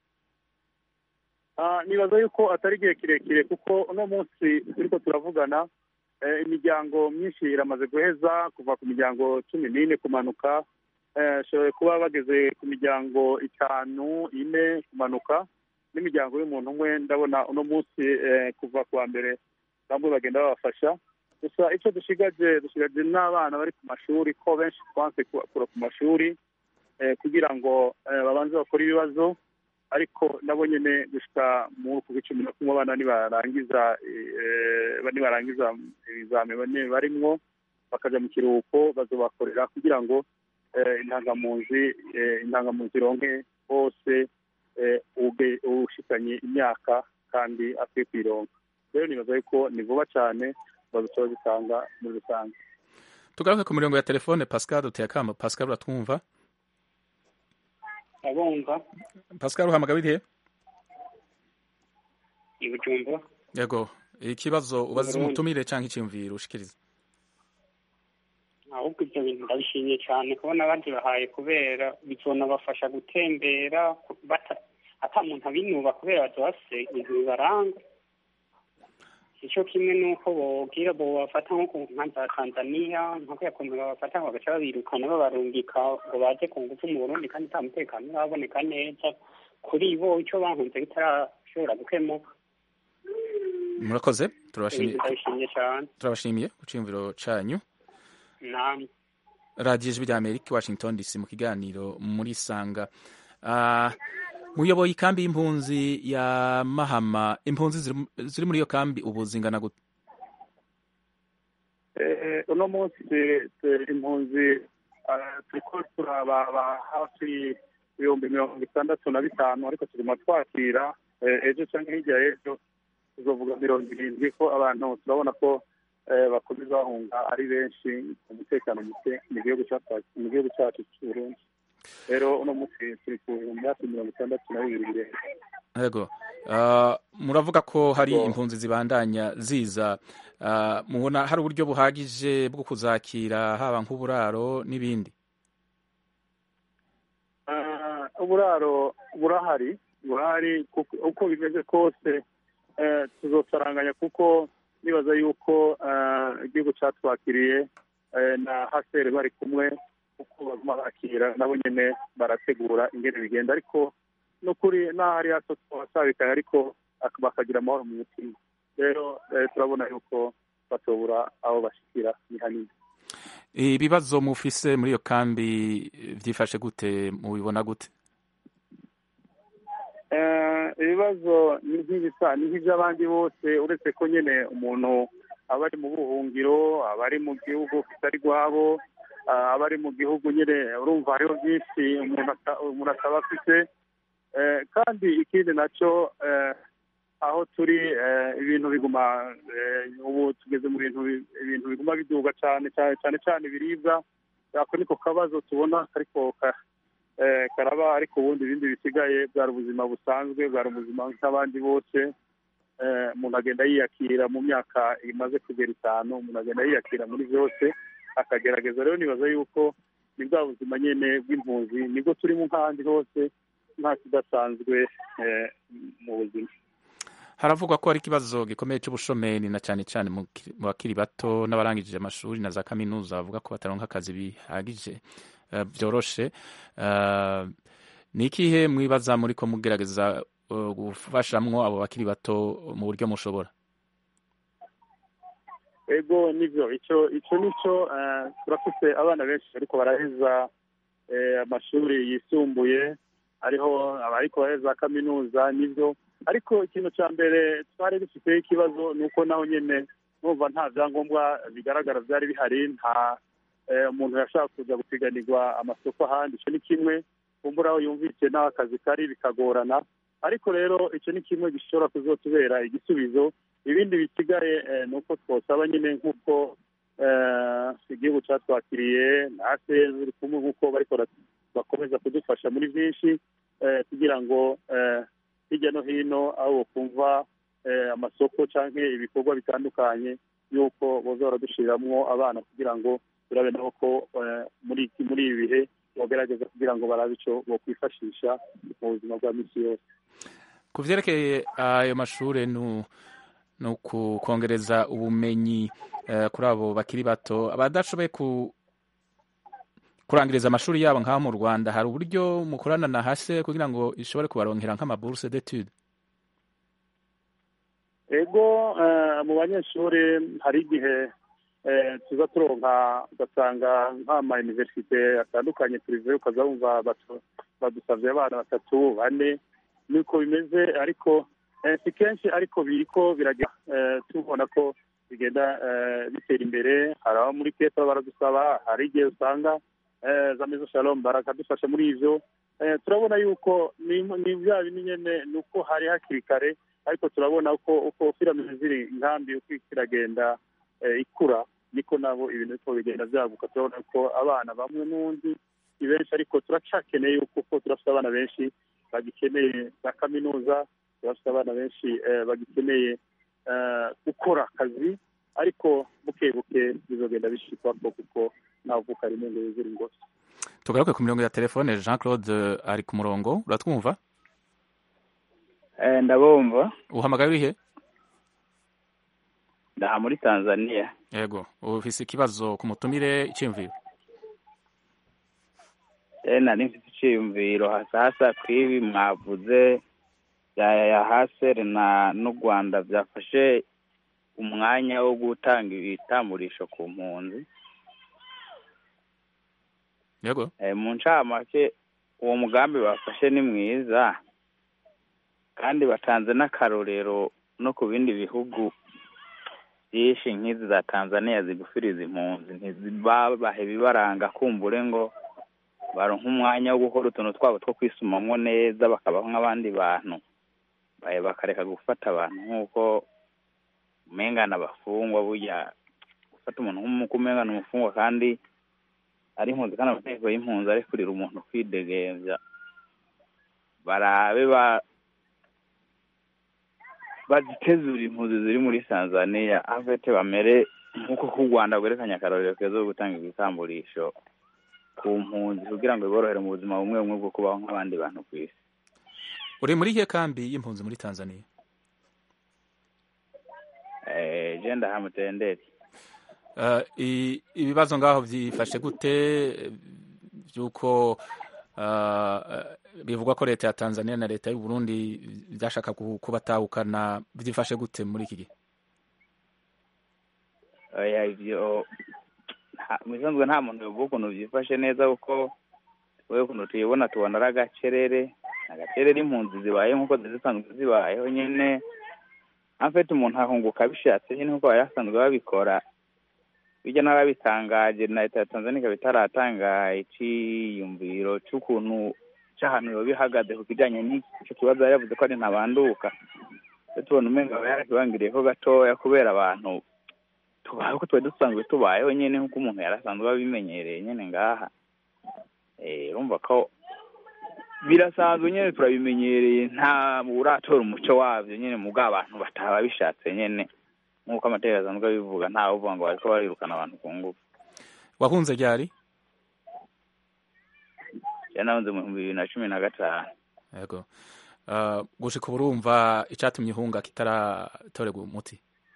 nibaza yuko atari igihe kirekire kuko uno munsi turiko turavugana imiryango myinshi iramaze guheza kuva ku miryango cumi n'ine kumanuka ishoboye kuba bageze ku miryango itanu ine kumanuka n'imiryango y'umuntu umwe ndabona uno munsi kuva ku wa mbere bamwe bagenda babafasha gusa icyo dushigaje dushigaje n'abana bari ku mashuri ko benshi twanse kura ku mashuri kugira ngo babanze bakore ibibazo ariko nabo nyine gushika mu ku cumi na kumwe abana nibarangiza nibarangiza ibizami barimwo bakaja mu kiruhuko bazobakorera kugira ngo intangamunzi intangamunzi ironke bose ushikanye imyaka kandi akwiye kwironka rero nibaza yuko ni vuba cyane bazoca bazitanga muri rusange tugaruke ku mirongo ya telefone pascal duteye akamo pascal uratwumva abumva pascal uhamagara irihe ibijumba yego ikibazo ubaza umutumire cyangwa icyumviro ushikiriza ahubwo ibyo bintu ndabishimiye cyane kubona bagibahaye kubera bizonabafasha gutembera ata muntu abinuba kubera bazose ibintu bibaranga icyo kimwe n'uko bobwira bobafata nko ku nka za tanzania nka kuriya kuntu babafata ngo bagaca babirukana babarungika ngo baze ku ngufu mu burundi kandi nta mutekano uraboneka neza kuri bo icyo bahunze bitarashobora gukemuka murakoze turabashimiye ndabishimiye cyane turabashimiye ku cyumviro cyanyu namwe radiyo ijwi rya amerika washington dc mu kiganiro muri sanga muyoboye ikambi y'impunzi ya mahama impunzi ziri muri iyo kambi ubu zingana gute uno munsi impunzi turiko turaba hafi ibihumbi mirongo itandatu na bitanu ariko tuguma twakira ejo cyangwa hirya y'ejo tuzovuga mirongo irindwi ko abantu turabona ko bakomeza bahunga ari benshi umutekano muke mu gihugu cyacu cy'uburundi rero uno munsi turi ku bihumbi hafi mirongo itandatu na bibiri birenga yego muravuga ko hari impunzi zibandanya ziza mubona hari uburyo buhagije bwo kuzakira haba nk'uburaro n'ibindi uburaro burahari burahari uko bimeze kose tuzosaranganya kuko nibaza yuko igihugu cyatwakiriye na haseri bari kumwe uko baguma bakira nabo nyine barategura ingene bigenda ariko n'ukuri n'aho ari hato twasabikaye ariko bakagira amahoro mu mutima rero turabona yuko batobura aho bashikira ni hanini ibibazo mufise muri iyo kambi byifashe gute mubibona gute ibibazo ni nk'ibisa ni nk'iby'abandi bose uretse ko nyine umuntu aba ari mu buhungiro aba ari mu gihugu kitari rwabo aba ari mu gihugu nyine urumva hariho byinshi umuntu ataba afite kandi ikindi nacyo aho turi ibintu biguma ubu tugeze mu bintu ibintu biguma biduga cyane cyane cyane ibiribwa ako niko kabazo tubona ariko karaba ariko ubundi ibindi bisigaye bwari ubuzima busanzwe bwari ubuzima nk'abandi bose eh, umuntu agenda yiyakira mu myaka imaze kugera itanu umuntu agenda yiyakira muri byose akagerageza rero nibaza yuko ni bwa buzima nyine bw'impunzi nibwo turimo nk'ahandi hose nta kidasanzwe eh, mu buzima haravugwa ko hari ikibazo gikomeye cy'ubushomeri na cyane cyane mu ki- mu bakiri bato n'abarangije amashuri na za kaminuza bavuga ko bataronka akazi bihagije eh, byoroshe Eh, ni ikihe mwibaza muri ko mugerageza eh, gufashamwo abo bakiri bato mu buryo mushobora ego nibyo icyo icyo nicyo eh, turafite abana benshi ariko baraheza eh, amashuri yisumbuye hariho abariko baraheza kaminuza nibyo ariko ikintu cya mbere twari dufiteho ikibazo ni uko naho nyine numva nta byangombwa bigaragara byari bihari nta eh, umuntu yashaka kuza gupiganirwa amasoko ahandi icyo ni kimwe kumbura aho yumvise n'aho akazi kari bikagorana ariko rero icyo ni kimwe gishobora kuzotubera igisubizo ibindi bisigaye eh, ni uko twosaba nyine nk'uko eh, igihugu cyatwakiriye na ACR ziri kumwe nk'uko bariko bara- bakomeza kudufasha muri byinshi eh, kugira ngo eh, hirya no hino aho kumva eh, amasoko cyangwa ibikorwa bitandukanye y'uko boza baradushiramwo abana kugira ngo turabe nabo ko eh, muri iki- muri ibi bihe bogerageza kugira ngo barabe icyo bokwifashisha mu buzima bwa misi yose ku vyerekeye ayo mashure nu ni ukongereza ubumenyi eh, kuri abo bakiri bato abadashoboye ku kurangiriza amashuri yabo nk'aho mu rwanda hari uburyo mukorana na hase kugira ngo ishobore kubaronkera nk'amaburse d'etude ego eh, mu banyeshuri hari igihe eh, tuza turonka ugasanga nk'ama universite atandukanye purive ukaza wumva batu- badusavye abana batatu bane niko bimeze ariko eh, si kenshi ariko biriko biragenda eh, tubona ko bigenda eh, bitera imbere hari abo muri kepa baradusaba hari igihe usanga eh, za mezo shalom barakadufasha muri ivyo eh, turabona yuko ni ni bya bindi nyene ni uko hari hakiri kare ariko turabona uko uko filamine ziri inkambi uko kiragenda eh, ikura niko nabo ibintu biko bigenda byaguka turabona ko abana bamwe n'undi ni benshi ariko turacakeneye yuko uko turafite abana benshi bagikeneye za kaminuza turafite abana benshi eh, bagikeneye eh, gukora akazi ariko buke buke bizogenda bishikwako kuko ntavuka rimwe ngo yuzure ingose tugaruke ku mirongo ya telefone jean claude eh, ari ku murongo uratwumva Eh, ndabumva uhamagaye urihe ndaha muri tanzania yego ufise ikibazo ku mutumire iciyumviro eh nari mfite iciyumviro hasa hasa kwibi mwavuze ya ya haseri na n'u rwanda byafashe umwanya wo gutanga ibitamburisho ku mpunzi yego eh, mu ncamake uwo mugambi bafashe ni mwiza kandi batanze n'akarorero no ku bindi bihugu byinshi nk'izi za tanzania zigufiriza impunzi ntizibabahe bibaranga kumbure ngo baronka umwanya wo gukora utuntu twabo two kwisumamwo neza bakabaho nk'abandi bantu baye bakareka gufata abantu nk'uko umengana abafungwa burya gufata umuntu nk'uko umengana umufungwa kandi ari impunzi kandi amategeko y'impunzi arekurira umuntu kwidegembya barabe ba bazitezura impunzi ziri muri tanzania avete bamere nk'uko ku rwanda rwerekanye akarorero keza ko gutanga ibitamburisho ku mpunzi kugira ngo biborohere mu buzima bumwe bumwe bwo kubaho nk'abandi bantu ku isi uri muri iyihe kambi y'impunzi muri tanzania eh je ndahamutenderi Eh, i- ibibazo ngaho byifashe gute by'uko eh, eh, bivugwa ko leta ya tanzania na leta y'u burundi byashaka ku- kubatahukana byifashe gute muri iki gihe oya ivyo nta- mu bisanzwe nta muntu yovuga ukuntu byifashe neza kuko wewe ukuntu tuyibona tubona ari agacerere agacerere impunzi zibaye nk'uko zari zisanzwe zibayeho nyene afite umuntu ahunguka bishatse nyine nk'uko bari basanzwe babikora bijya n'ababitangaje na leta ya tanzania ikaba itaratanga iciyumviro c'ukuntu c'ahantu yoba ihagaze ku kijanye n'ico kibazo yari yavuze ko ari ntabanduka rero tubona umenga aba yarakibangiriyeko gatoya kubera abantu tubayeho ko twari dusanzwe tubayeho nyene nk'uko umuntu yari asanzwe abimenyereye nyene ngaha Eh, urumva ko birasanzwe nyine turabimenyereye nta uratora umuco wabyo nyine mu abantu bataba bishatse nyine nk'uko amategeko asanzwe abivuga ntawe uvuga ngo bariko barirukana abantu ku ngufu wahunze ryari jya nahunze mu bihumbi bibiri na cumi na gatanu yego uh, gushika ubu urumva icatumye uhunga kitaratorerwa umuti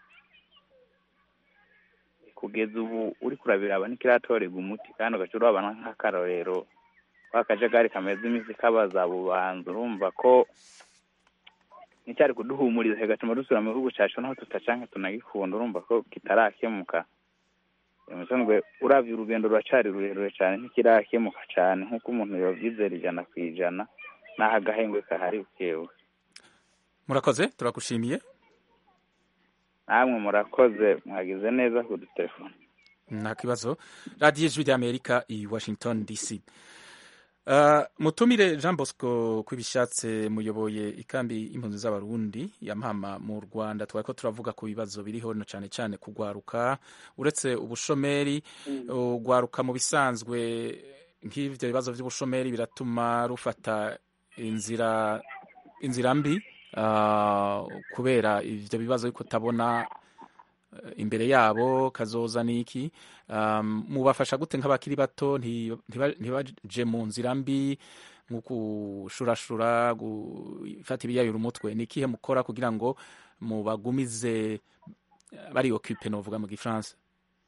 kugeza ubu uri kurabiraba ntikiratorerwa umuti kandi ugaca urabana nk'akarorero ka kajagari kameze iminsi kabaza bubanza urumva ko nticyari kuduhumuriza kigatuma dusubira mu gihugu cyacu naho tutacanke tunagikunda urumva ko kitarakemuka musanzwe uravye urugendo ruracari rurerure cyane ntikirakemuka cyane nk'uko umuntu yovyizera ijana ku ijana n'aho agahengwe kahari bukewe murakoze turagushimiye namwe murakoze mwagize neza kudutelefone nta kibazo radiyo ijwi ry'amerika i washington dc Uh, mutumire jean bosco kwibishatse muyoboye ikambi y'impunzi z'abarundi ya mpama mu rwanda twari ko turavuga ku bibazo biriho no cyane cyane kugwaruka uretse ubushomeri ugwaruka mu bisanzwe nk'ivyo bibazo vy'ubushomeri biratuma rufata inzira inzira mbi uh, kubera ivyo bibazo yuko utabona imbere yabo kazoza niki um, mubafasha gute nk'abakiri bato ntibaje mu nzira mbi nko gushurashura gufata ibiyayura umutwe ni ikihe mukora kugira ngo mubagumize bari occupé novuga mu gifaransa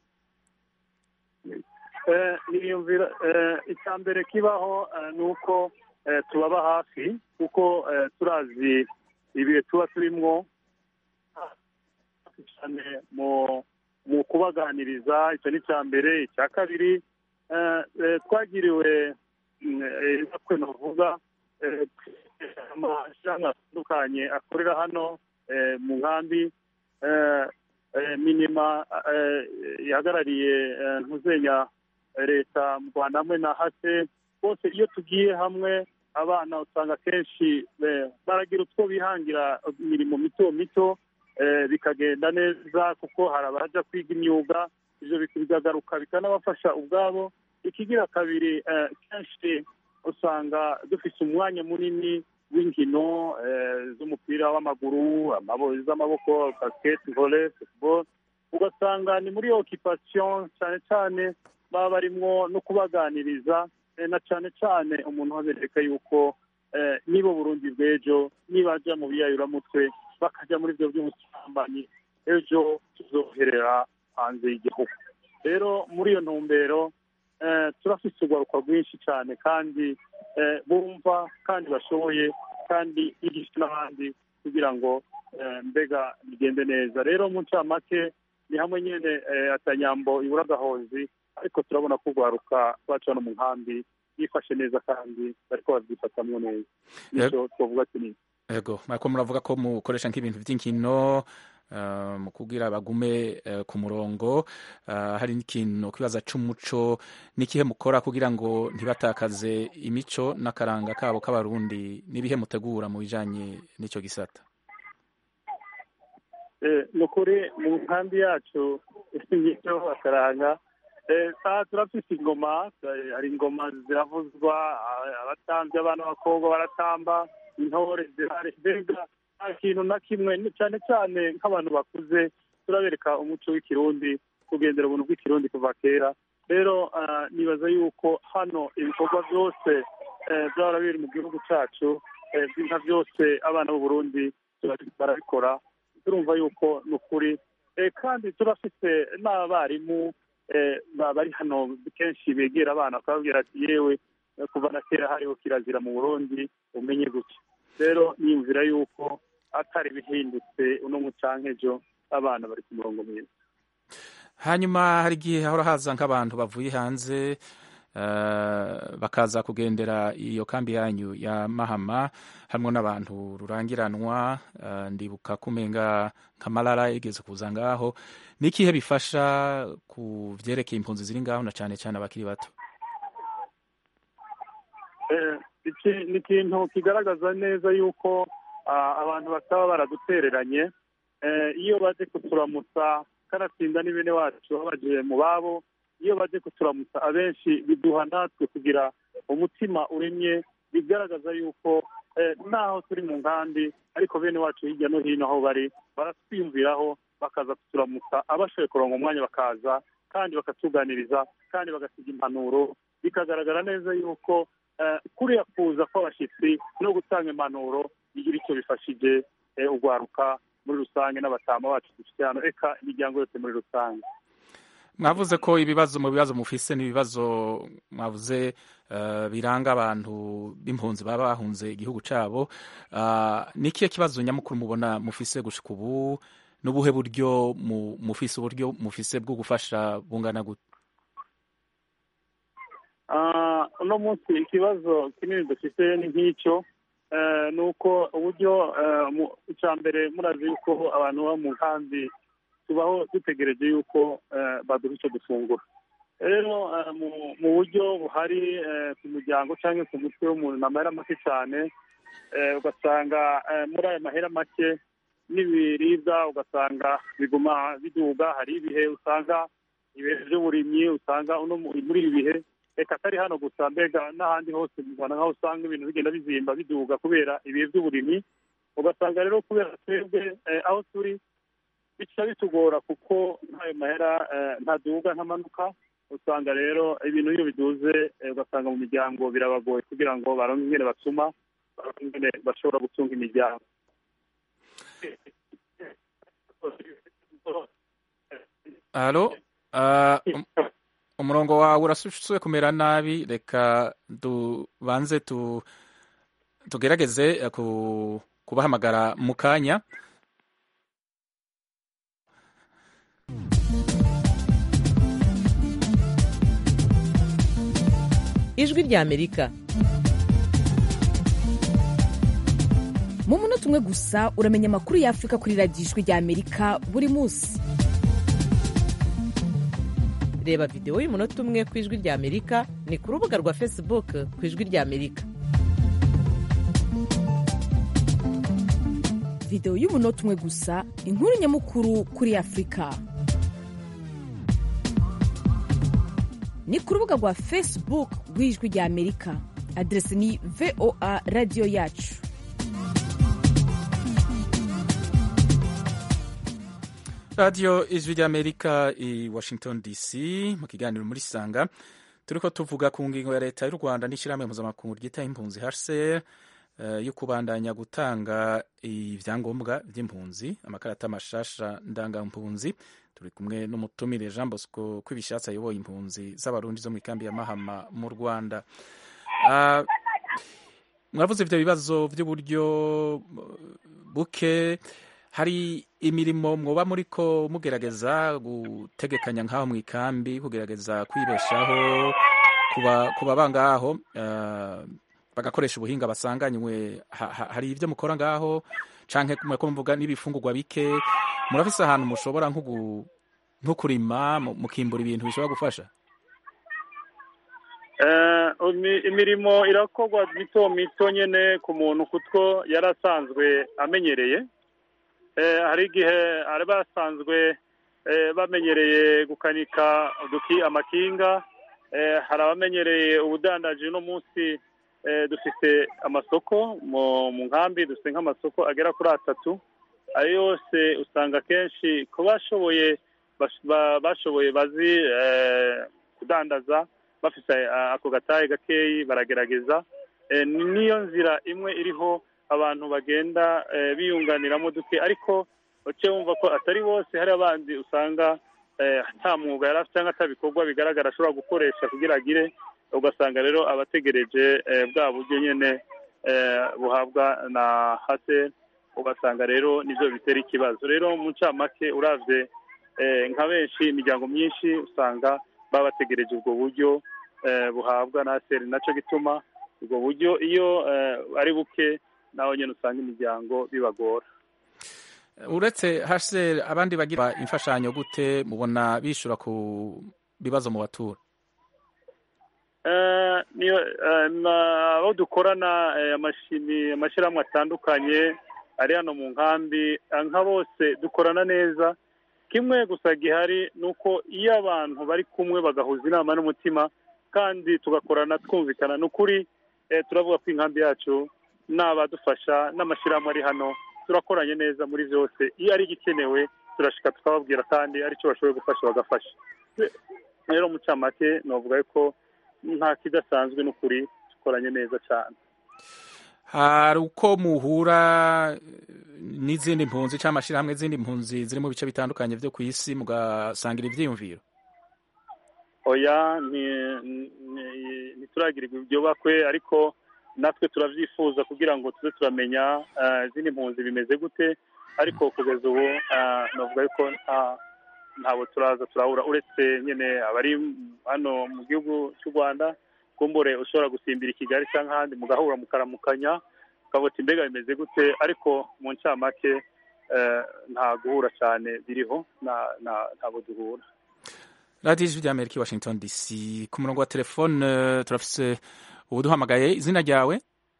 niyumvira icya mbere kibaho ni uko tubaba hafi kuko turazi ibihe tuba turimwo cyane mu mu kubaganiriza icyo ni icya mbere icya kabiri twagiriwe bakwe navuga amashyirahamwe atandukanye akorera hano mu nkambi minima ihagarariye ntuzenya leta mu rwanda hamwe na hase bose iyo tugiye hamwe abana usanga akenshi baragira utwo bihangira imirimo mito mito bikagenda neza kuko hari abaja kwiga imyuga ibyo bikagaruka bikanabafasha ubwabo ikigira kabiri kenshi usanga dufite umwanya munini w'inkino z'umupira w'amaguru z'amaboko basiketi vole futuboro ugasanga ni muri okipasiyo cyane cyane baba barimwo no kubaganiriza na cyane cyane umuntu wabereka yuko niba burundi bw'ejo nibajya mu biyayuramutwe bakajya muri ibyo by'ubusambanyi ejo tuzoherera hanze y'igihugu rero muri iyo ntumbero turafite urwaruka rwinshi cyane kandi bumva kandi bashoboye kandi bigisha n'abandi kugira ngo mbega bigende neza rero mu ncamake ni hamwe nyine atanyambo ibura agahozi ariko turabona ko urwaruka rwacu hano mu nkambi yifashe neza kandi bariko babyifatamwo neza nicyo twavuga kinini yego mariko muravuga ko mukoresha nk'ibintu by'inkino mu kubwira bagume ku murongo hari n'ikintu kibaza c'umuco n'ikihe mukora kugira ngo ntibatakaze imico n'akaranga kabo k'abarundi n'ibihe mutegura mu bijanye n'ico gisata ni ukuri mu nkambi yacu imico akaranga turafise ingoma hari ingoma ziravuzwa abatambyi abana b'abakobwa baratamba intore zihari mbega nta kintu na kimwe cyane cyane nk'abantu bakuze turabereka umuco w'ikirundi kugendera ubuntu bw'ikirundi kuva kera rero nibaza yuko hano ibikorwa byose byaba biri mu gihugu cyacu nka byose abana b'u Burundi barabikora turumva yuko ni ukuri kandi turafite n'abarimu bari hano kenshi begera abana bakababwira ati yewe kuva na kera hariho kirazira mu burundi umenye gutya rero niyumvira yuko atari bihindutse uno mucanke ejo abana bari ku murongo mwiza hanyuma hari igihe hahora haza nk'abantu bavuye hanze bakaza kugendera iyo kambi yanyu ya mahama harimo n'abantu rurangiranwa ndibuka kumenga nka marara igeze kuza ngaho ni ikihe bifasha ku byerekeye impunzi ziri ngaho na cyane cyane abakiri bato ni ikintu kigaragaza neza yuko abantu bataba baradutereranye iyo baje kuturamutsa kanatsinda ni bene wacu babagiye mu babo iyo baje kuturamutsa abenshi biduha natwe kugira umutima uremye bigaragaza yuko naho turi mu nkambi ariko bene wacu hirya no hino aho bari baratwiyumviraho bakaza kuturamutsa abashoboye kuronga umwanya bakaza kandi bakatuganiriza kandi bagasiga impanuro bikagaragara neza yuko kuriya kuza kw'abashyitsi no gutanga impanuro bigira icyo bifashije urwaruka muri rusange n'abatama bacu dufite hano reka imiryango yose muri rusange mwavuze ko ibibazo mu bibazo mufise n'ibibazo mwavuze biranga abantu b'impunzi baba bahunze igihugu cyabo ni ikihe kibazo nyamukuru mubona mufise gushika ubu n'ubuhe buryo mufise uburyo mufise bwo gufasha bungana gute uno munsi ikibazo kinini dufite ni nk'icyo ni uko uburyo icya mbere murazi yuko abantu baba mu nkambi tubaho dutegereje yuko baduha icyo dufungura rero mu buryo buhari ku muryango cyangwa ku mutwe w'umuntu ni amahera make cyane ugasanga muri ayo mahera make n'ibiribwa ugasanga biguma biduga hari ibihe usanga ibihe by'uburimyi usanga muri ibi bihe reka atari hano gusa mbega n'ahandi hose mu rwanda nk'aho usanga ibintu bigenda bizimba biduga kubera ibihe by'uburimyi ugasanga rero kubera twebwe aho turi bica bitugora kuko nk'ayo mahera ntaduga ntamanuka usanga rero ibintu iyo biduze ugasanga mu miryango birabagoye kugira ngo baronke ingene basuma baronke ingene bashobora gutunga imiryango halo umurongo wawe urasusuye kumera nabi reka tubanze tugerageze kubahamagara mu kanya ijwi ry'amerika mu munota umwe gusa uramenya amakuru y'afurika kuri radiyo ijwi ry'amerika buri munsi reba videwo y'umunota umwe ku ijwi ry'amerika ni ku rubuga rwa facebook ku ijwi ry'amerika videwo y'umunota umwe gusa inkuru nyamukuru kuri afurika ni ku rubuga rwa facebook rw'ijwi ry'amerika aderesi ni voa radiyo yacu radiyo ijwi ry'amerika i washington dc mu kiganiro muri sanga turi ko tuvuga ku ngingo ya leta y'u rwanda n'ishyirahamwe mpuzamakungu ryita impunzi hcr yo kubandanya gutanga ibyangombwa by'impunzi amakarita mashasha ndangampunzi turi kumwe n'umutumire jean bosco kw'ibishatsi ayoboye impunzi z'abarundi zo mu ikambi ya mahama mu rwanda mwavuze ibyo bibazo by'uburyo buke hari imirimo mwoba muri ko mugerageza gutegekanya nk'aho mu ikambi kugerageza kwibeshaho kuba bangaho bagakoresha ubuhinga basanganywe hari ibyo mukora ngaho canke ko mvuga n'ibifungurwa bike murafise ahantu mushobora nko kurima mukimbura ibintu bishobora gufasha imirimo irakorwa mito mito nyine ku muntu kutwo yari asanzwe amenyereye hari igihe ari basanzwe bamenyereye gukanika amakinga hari abamenyereye ubudandaji uno munsi dufite amasoko mu nkambi dufite nk'amasoko agera kuri atatu ayo yose usanga akenshi ku bashoboye bashoboye bazi kudandaza bafite ako gataye gakeyi baragerageza niyo nzira imwe iriho abantu bagenda biyunganiramo duke ariko uce wumva ko atari bose hari abandi usanga nta mwuga yari afite cyangwa atabikorwa bigaragara ashobora gukoresha kugira agire ugasanga rero abategereje bwa buryo nyine buhabwa na hase ugasanga rero nibyo bitera ikibazo rero mu ncamake urabye nka benshi imiryango myinshi usanga baba bategereje ubwo buryo buhabwa na haseri nacyo gituma ubwo buryo iyo ari buke nawe nyine usanga imiryango bibagora uretse haseri abandi bagira imfashanyo gute mubona bishyura ku bibazo mu batura abo dukorana amashyirahamwe atandukanye ari hano mu nkambi nka bose dukorana neza kimwe gusa gihari ni uko iyo abantu bari kumwe bagahuza inama n'umutima kandi tugakorana twumvikana ni ukuri eh, turavuga ko inkambi yacu n'abadufasha n'amashyirahamwe ari hano turakoranye neza muri byose iyo ari igikenewe turashika tukababwira kandi aricyo bashoboye gufasha bagafasha rero mu camake novuga ko nta kidasanzwe n'ukuri dukoranye neza cyane hari uko muhura n'izindi mpunzi cyangwa amashyirahamwe z'izindi mpunzi ziri mu bice bitandukanye byo ku isi mugasangira ibyiyumviro oya ni- ni- ntituragirirwa ibyo bakwe ariko natwe turabyifuza kugira ngo tuze turamenya eh, izindi mpunzi bimeze gute ariko kugeza ubu eh, navuga yuko nta- ntabwo turaza turahura uretse nyine abari hano mu gihugu cy'u rwanda kumbure ushobora gusimbira i kigali cyangwa ahandi mugahura mukaramukanya ukavuga uti mbega bimeze gute ariko mu ncamake eh, nta guhura cyane biriho na- na- ntabwo duhura radiyo ijwi ry'amerika i washington dc ku murongo wa telefone eh, turafise ubuduhamagaye izina ryawe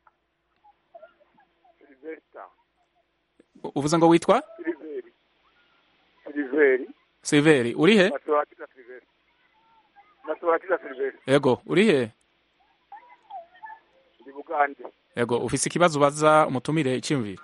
U- uvuze ngo witwa siliveri siliveri silveri uri he nasobanukiza siliveri nasobanukiza siliveri yego uri he ndi bugande yego ufise ikibazo ubaza umutumire icyumviro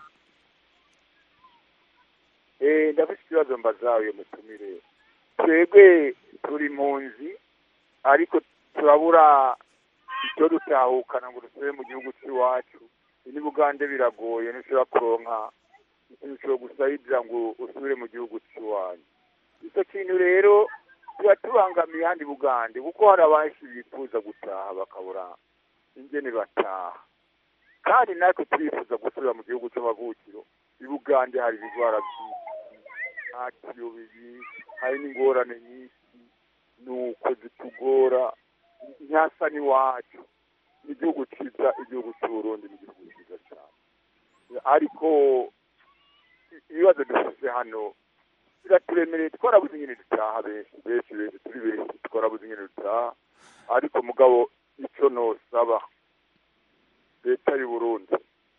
eh ndafite ikibazo mbaza uyu mutumire twebwe turi impunzi ariko turabura icyo dutahukana ngo dusubire mu gihugu cy'iwacu ni bugande biragoye ntushobora kuronka ikintu cyo gusayidira ngo usubire mu gihugu cy'iwanyu icyo kintu rero tuba tubangamiye ahandi bugande kuko hari abenshi bifuza gutaha bakabura ingene bataha kandi natwe turifuza gusubira mu gihugu cy'amavukiro i bugande hari ibigwara byinshi nta kiyobeyi hari n'ingorane nyinshi nuko zitugora ntihasa n'iwacu ni igihugu cyiza igihugu cy'uburundi ni igihugu cyiza cyane ariko ibibazo dufite hano biraturemereye twarabuze ingene dutaha benshi benshi benshi turi benshi twarabuze ingene dutaha ariko mugabo icyo nosaba leta y'u Burundi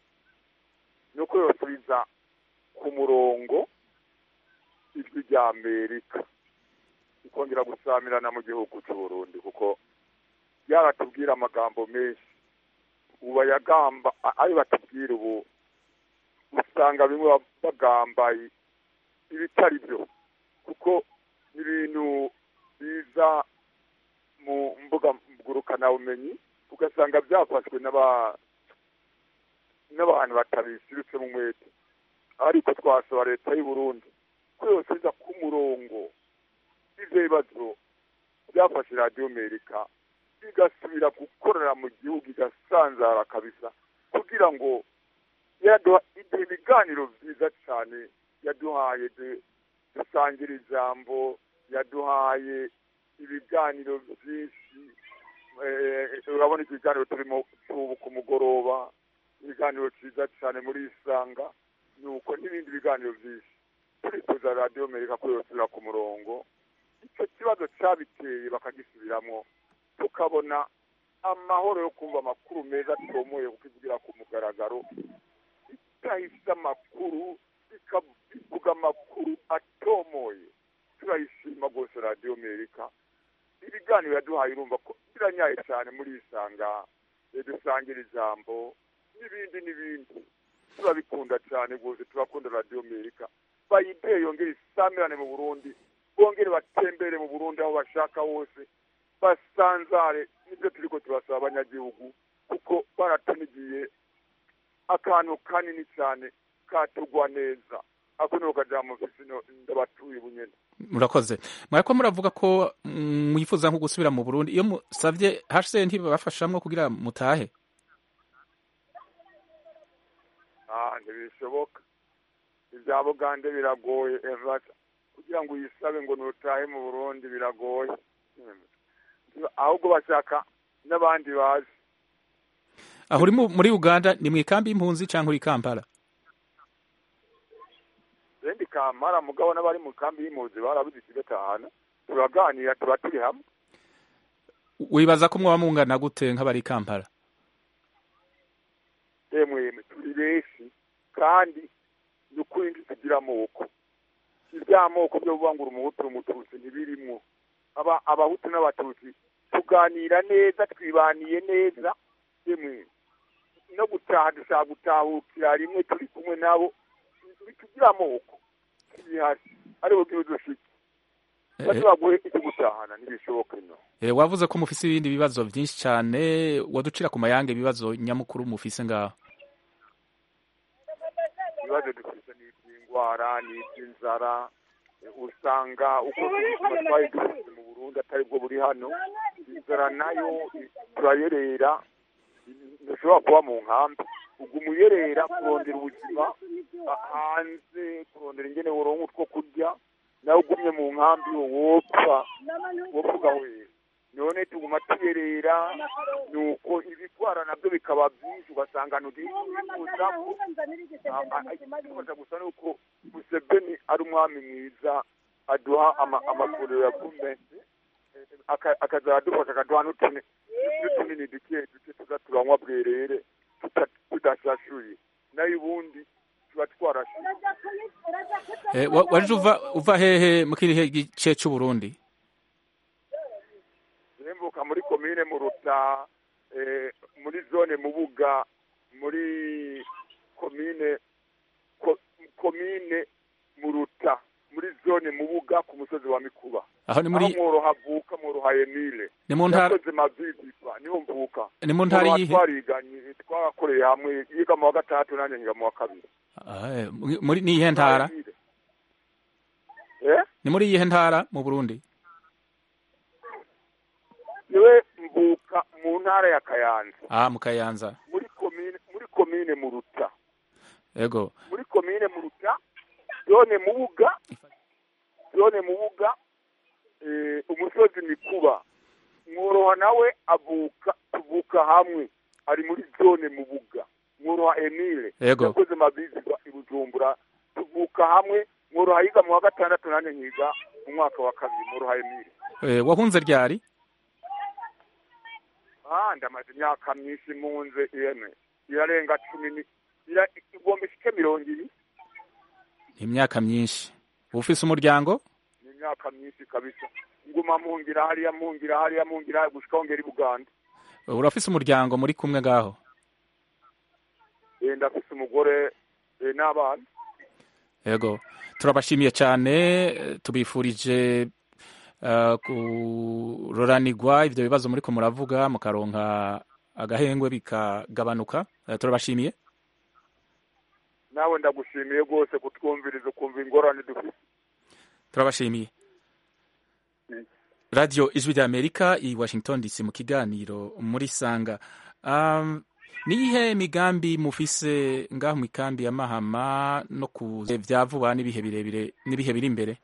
ni uko yosubiza ku murongo ijwi rya amerika ikongera gusamirana mu gihugu cy'u Burundi kuko yaratubwira amagambo menshi ubu bayagamba a- ayo batubwira ubu usanga bimwe bagamba ibitari byo kuko ibintu biza mu mbuga ngurukanabumenyi ugasanga byafashwe n'aba n'abantu batabisirutse mu mwete ariko twasaba leta y'u Burundi ko yosubiza ku murongo ivyo bibazo byafashe radiyo amerika igasubira gukorera mu gihugu igasanzara kabisa kugira ngo yaduha iduha ibiganiro byiza cyane yaduhaye du- dusangira ijambo yaduhaye ibiganiro byinshi eh, urabona ikiganiro turimo tubu ku mugoroba ibiganiro cyiza cyane muri isanga nuko n'ibindi biganiro byinshi turifuza radiyo amerika ko yosubira ku murongo icyo kibazo cyabiteye bakagisubiramo tukabona amahoro yo kumva amakuru meza atomoye kukivugira ku mugaragaro itahise amakuru ikavuga amakuru atomoye turayishima rwose radiyo amerika ibiganiro yaduhaye urumva ko biranyaye cyane muri isanga dusangira ijambo n'ibindi n'ibindi turabikunda cyane rwose turakunda radiyo amerika bayideye yongere isamirane mu burundi bongere batembere mu burundi aho bashaka hose basanzare nibyo turi ko turasaba abanyagihugu kuko baratunigiye akantu kanini cyane katugwa neza ako ni ukajambo mfise ndabatuye bunyene murakoze mwariko muravuga ko mm, mwifuza nko gusubira mu burundi iyo musavye hcr ntibabafashamwo kugira mutahe ah ntibishoboka ibya bugande biragoye evata kugira ngo uyisabe ngo nutahe mu burundi biragoye ahubwo bashaka n'abandi bazi aho uri mu- muri uganda ni mu ikambi y'impunzi cyangwa uri i kampala bendi kamara mugabo n'abari mu kambi y'impunzi barabuze ikigatahana turaganira tuba turi hamwe wibaza ko mwaba mungana gute nk'abari i kampala emwe turi benshi kandi ni ukuri ntitugira amoko iby'amoko byo kuvangura umuhutu umututsi ntibirimwo aba abahutu n'abatutsi tuganira neza twibaniye neza emwe gutaha dushaka gutahukira rimwe turi kumwe nabo bitugira amoko bihari ariho dushike baduhaguhe icyo gutahana ntibishoboke no Eh, wavuze ko mufise ibindi bibazo byinshi cyane waducira ku mayange ibibazo nyamukuru mufise ngaho ibibazo dufite ni iby'indwara ni iby'inzara Eh, usanga uko ubuzima twari dufite mu burundi atari bwo buri hano inzara nayo i- turayerera ntushobora kuba mu nkambi uguma uyerera kurondera ubuzima ah, hanze kurondera ingene woronka utwo kurya nawe ugumye mu nkambi wopfa wopfa ugahwera none tuguma tuyerera nuko ibigwara nabyo bikaba byinshi ugasanga ntudikuzamo ikibazo gusa ni uko museveni ari umwami mwiza aduha ama- amavuriro ya guvumenti aka- akaza adufasha akaduha n'utuni n'utunini duke duke tuza turanywa bwerere tuta- tudashashuye nayo ubundi tuba twarashuye Eh, wa- waje uva uva hehe mu kirihe gice cy'u Burundi zembuka muri komine muruta eh, muri zone mubuga muri komine ko, komine muruta muri zone mubuga ku musozi wa mikuba Aho ni muri- aho mworoha avuka mworoha emile Ni mu ntara- yakoze mavivipa niho mvuka Ni mu ntara Mworoha yihe? twariganye twakoreye hamwe yiga mu wa gatatu nanjye nkiga mu wa kabiri Ah, eh, muri ni iyihe ntara eh ni muri iyihe ntara mu Burundi niwe mvuka mu ntara ya kayanza ah mu Kayanza muri komine muri komine muruta yego muri komine muruta zone mubuga zone mubuga eh, umusozi mikuba mworoha nawe avuka tuvuka hamwe ari muri zone mubuga mworoha emile Yego. yakoze mabizigwa i bujumbura tuvuka hamwe mworoha yiga mu wa gatandatu nanjye nkiga mu mwaka wa kabiri mworoha emile Eh, wahunze ryari ah ndamaze imyaka myinshi munze ihene irarenga cumi ni ira- igomba ishike mirongo ibiri imyaka myinshi ufise umuryango ni imyaka myinshi kabisa nguma mungira hariya mungira hariya mungira hariya gushika hongera i buganda urafise umuryango muri kumwe ngaho Eh, ndafise umugore eh, n'abana yego turabashimiye cyane eh, tubifurije eh, kuroranirwa ivyo bibazo muriko muravuga mukaronka agahengwe bikagabanuka Eh, turabashimiye nawe ndagushimiye rwose kutwumviriza ukumva ingorane dufite turabashimiye radio ijwi rya amerika i washington dc mu kiganiro muri sanga um, niyihe migambi mufise ngaho mu ikambi ya mahama no ku vya vuba n'ibihe birebire n'ibihe biri imbere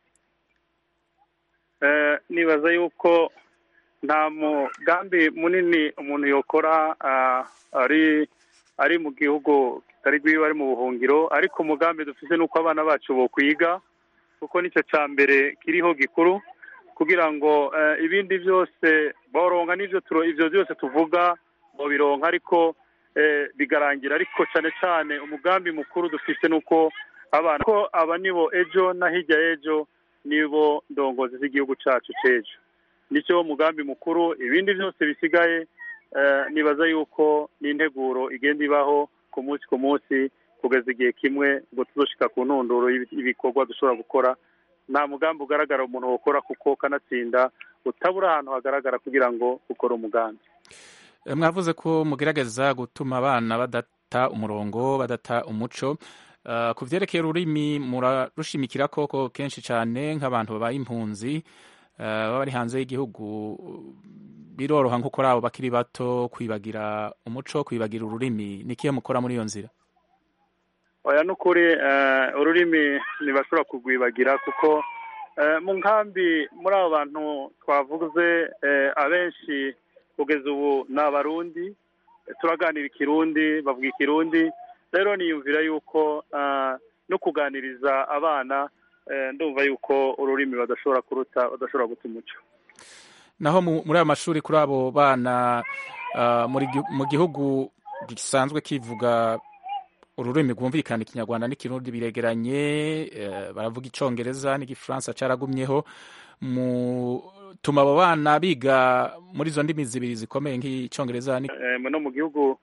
Eh, nibaza yuko nta mugambi munini umuntu yokora ah, ari ari mu gihugu kitari rwiwe ari mu buhungiro ariko umugambi dufite ni uko abana bacu bokwiga kuko nicyo cya mbere kiriho gikuru kugira ngo eh, ibindi byose boronka n'ibyo turo- ivyo byose tuvuga bobironka ariko eh, bigarangira ariko cyane cyane umugambi mukuru dufite ni uko abana ko aba nibo ejo na hirya y'ejo nibo ndongozi z'igihugu cyacu cy'ejo nicyo mugambi mukuru ibindi byose bisigaye eh, nibaza yuko n'integuro igenda ibaho ku munsi ku munsi kugeza igihe kimwe ngo tuzoshika ku ntunduro y'ibi- y'ibikorwa dushobora gukora nta mugambi ugaragara umuntu wokora kuko kanatsinda utabura ahantu hagaragara kugira ngo ukore umugambi Eh, mwavuze ko mugerageza gutuma abana badata umurongo badata umuco Uh, ku vyerekeye ururimi murarushimikira koko kenshi cane nk'abantu babaye impunzi uh, baba bari hanze y'igihugu biroroha nko kuri abo bakiri bato kwibagira umuco kwibagira ururimi nikihe mukora muri iyo nzira oya n'ukuri eh, ururimi ntibashobora kurwibagira kuko eh, mu nkambi muri abo bantu twavuze eh, abenshi kugeza ubu ni abarundi eh, turaganira ikirundi bavuga ikirundi rero niyumvira yuko eh, no kuganiriza abana eh, ndumva yuko ururimi badashobora kuruta badashobora guta umuco naho mu- muri ayo mashuri kuri abo bana uh, muri gi- mu gihugu gisanzwe kivuga ururimi rwumvikana ikinyarwanda n'ikirundi biregeranye eh, baravuga icongereza n'igifaransa caragumyeho mutuma abo bana biga muri izo ndimi zibiri zikomeye nk'icongereza ni- Eh, no mu gihugu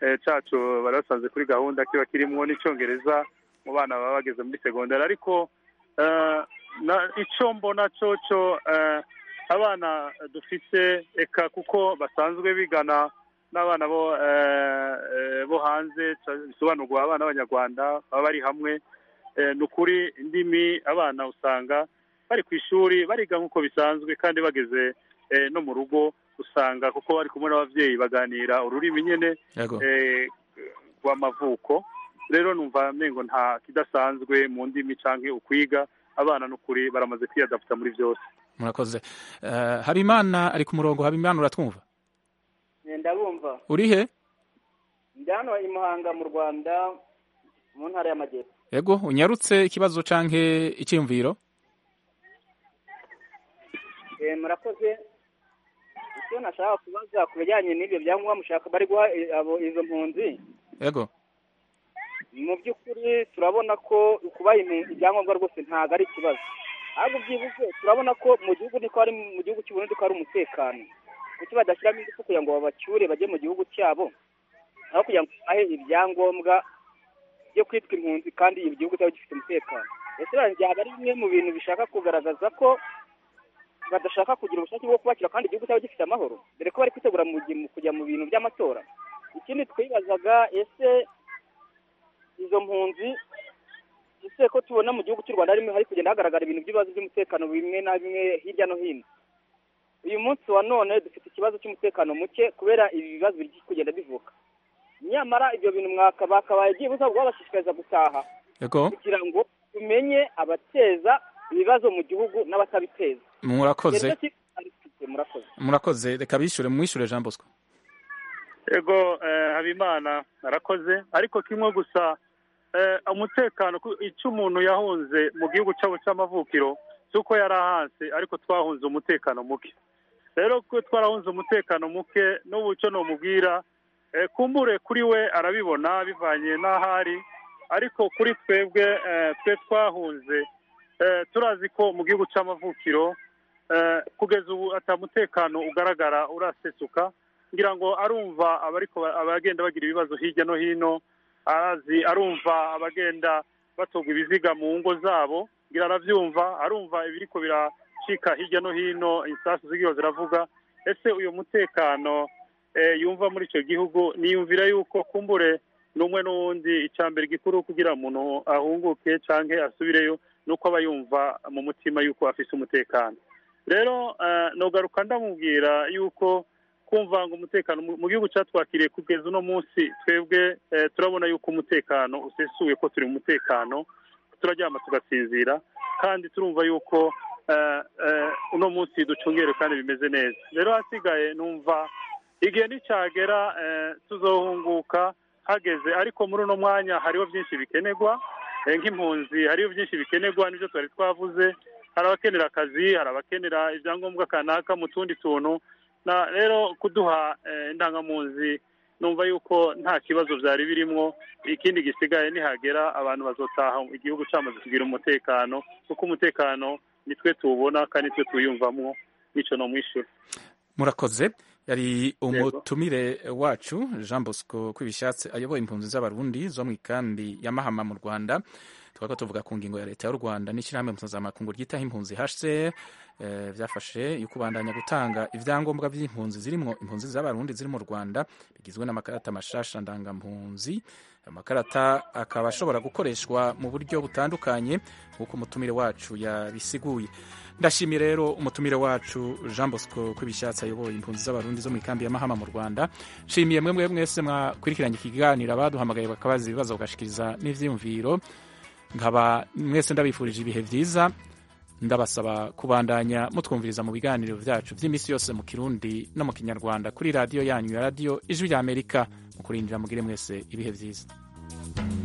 eh, cacu bari basanze kuri gahunda kiba kirimwo n'icongereza mu bana baba bageze muri segonderi ariko eh, na- ico mbona coco eh, abana dufise eka kuko basanzwe bigana n'abana bo eh, eh, bo hanze ca- bisobanurwa abana b'abanyarwanda baba bari hamwe eh, ni ukuri indimi abana usanga bari ku ishuri bariga nk'uko bisanzwe kandi bageze eh, no mu rugo usanga kuko bari kumwe n'abavyeyi baganira ururimi nyene Yego. eh, rw'amavuko rero numva mengo nta kidasanzwe mu ndimi canke ukwiga abana n'ukuri baramaze kwiyadaputa muri byose murakoze Eh, habimana ari ku murongo habimana uratwumva ndabumva uri he ndi hano i muhanga mu rwanda mu ntara y'amajyepfo yego unyarutse ikibazo canke icyiyumviro Eh, murakoze icyo nashaka kubaza ku bijyanye n'ibyo byangombwa mushaka bari guha eh, abo izo mpunzi yego mu by'ukuri turabona ko kubaha impunzi ibyangombwa rwose ntabwo ari ikibazo ahubwo byibuze turabona ko mu gihugu niko ari mu gihugu cy'u Burundi ko hari umutekano kuki badashyiramo ingufu kugira ngo babacyure bajye mu gihugu cyabo aho kugira ngo bahe ibyangombwa byo kwitwa impunzi kandi igihugu cyabo gifite umutekano ese byaba ari bimwe mu bintu bishaka kugaragaza ko badashaka kugira ubushake bwo kubakira kandi igihugu cyabo gifite amahoro dore ko bari kwitegura mu gi- mu kujya mu bintu by'amatora ikindi twibazaga ese izo mpunzi ese ko tubona mu gihugu cy'u rwanda harimo hari kugenda hagaragara ibintu by'ibibazo by'umutekano bimwe na bimwe hirya no hino uyu munsi wa none dufite ikibazo cy'umutekano muke kubera ibi bibazo biri kugenda bivuka nyamara ibyo bintu mwaka bakabaye byibuze ahubwo babashishikariza gutaha yego kugira ngo tumenye abateza ibibazo mu gihugu n'abatabiteza murakoze Nicyo ki- ari mfite, murakoze murakoze reka bishure mwishure jean bosco ego eh, habimana arakoze ariko kimwe gusa eh, umutekano ku- icyo umuntu yahunze mu gihugu cyabo cy'amavukiro si uko yari ahanse ariko twahunze umutekano muke rero ko twarahunze umutekano muke n'ubu icyo nomubwira eh, kumbure kuri we arabibona bivanye n'ahari ariko kuri twebwe eh, twe twahunze eh, turazi ko mu gihugu cy'amavukiro eh, kugeza ubu atamutekano ugaragara urasesuka ngira ngo arumva abariko abagenda bagira ibibazo hirya no hino arazi arumva abagenda batogwa ibiziga mu ngo zabo ngira aravyumva arumva ibiriko biracika hirya no hino insasu zigiho ziravuga ese uyu mutekano eh, yumva muri ico gihugu niyumvira yuko kumbure n'umwe n'uwundi icambere gikuru kugira umuntu ahunguke canke asubireyo nuko aba yumva mu mutima yuko afise umutekano rero eh, nogaruka ndamubwira yuko kumva ngo umutekano mu mu gihugu cyatwakiriye kugeza uno munsi twebwe eh, turabona yuko umutekano usesuye ko turi mu mutekano turaryama tugasinzira kandi turumva yuko eh, eh, uno munsi ducungere kandi bimeze neza rero hasigaye numva igihe nicyagera eh, tuzohunguka hageze ariko muri uno mwanya hariho byinshi bikenerwa eh, nk'impunzi hariho byinshi bikenerwa nibyo twari twavuze hari abakenera akazi hari abakenera ibyangombwa kanaka mu tundi tuntu na rero kuduha eh, indangamunzi numva yuko nta kibazo byari birimwo ikindi gisigaye nihagera abantu bazotaha igihugu cyamaze kugira umutekano kuko umutekano nitwe tuwubona kandi nitwe tuwiyumvamwo nico nomwishyura murakoze yari umutumire wacu jean bosco kwibishatse ayoboye impunzi z'abarundi zo mu ikambi ya mahama mu rwanda twako tuvuga ku ngingo ya leta y'u rwanda n'ishyirahamwe mpuzamakungu ryitaho impunzi hcr eh, byafashe yo kubandanya gutanga ibyangombwa by'impunzi zirimo impunzi z'abarundi ziri mu rwanda bigizwe n'amakarata mashasha ndangampunzi ayo makarata akaba ashobora gukoreshwa mu buryo butandukanye nk'uko umutumire wacu yabisiguye ndashimiye rero umutumire wacu jean bosco kwibishatse ayoboye impunzi z'abarundi zo mu ikambi ya mahama mu rwanda nshimiye mwe mwe mwese mwakurikiranye ikiganiro abaduhamagaye bakabaza ibibazo bagashikiriza n'ivyiyumviro nkaba mwese ndabifurije ibihe byiza ndabasaba kubandanya mutwumviriza mu biganiro byacu by'iminsi yose mu kirundi no mu kinyarwanda kuri radiyo yanyu ya radiyo ijwi ry'amerika mu kurindira mugire mwese ibihe byiza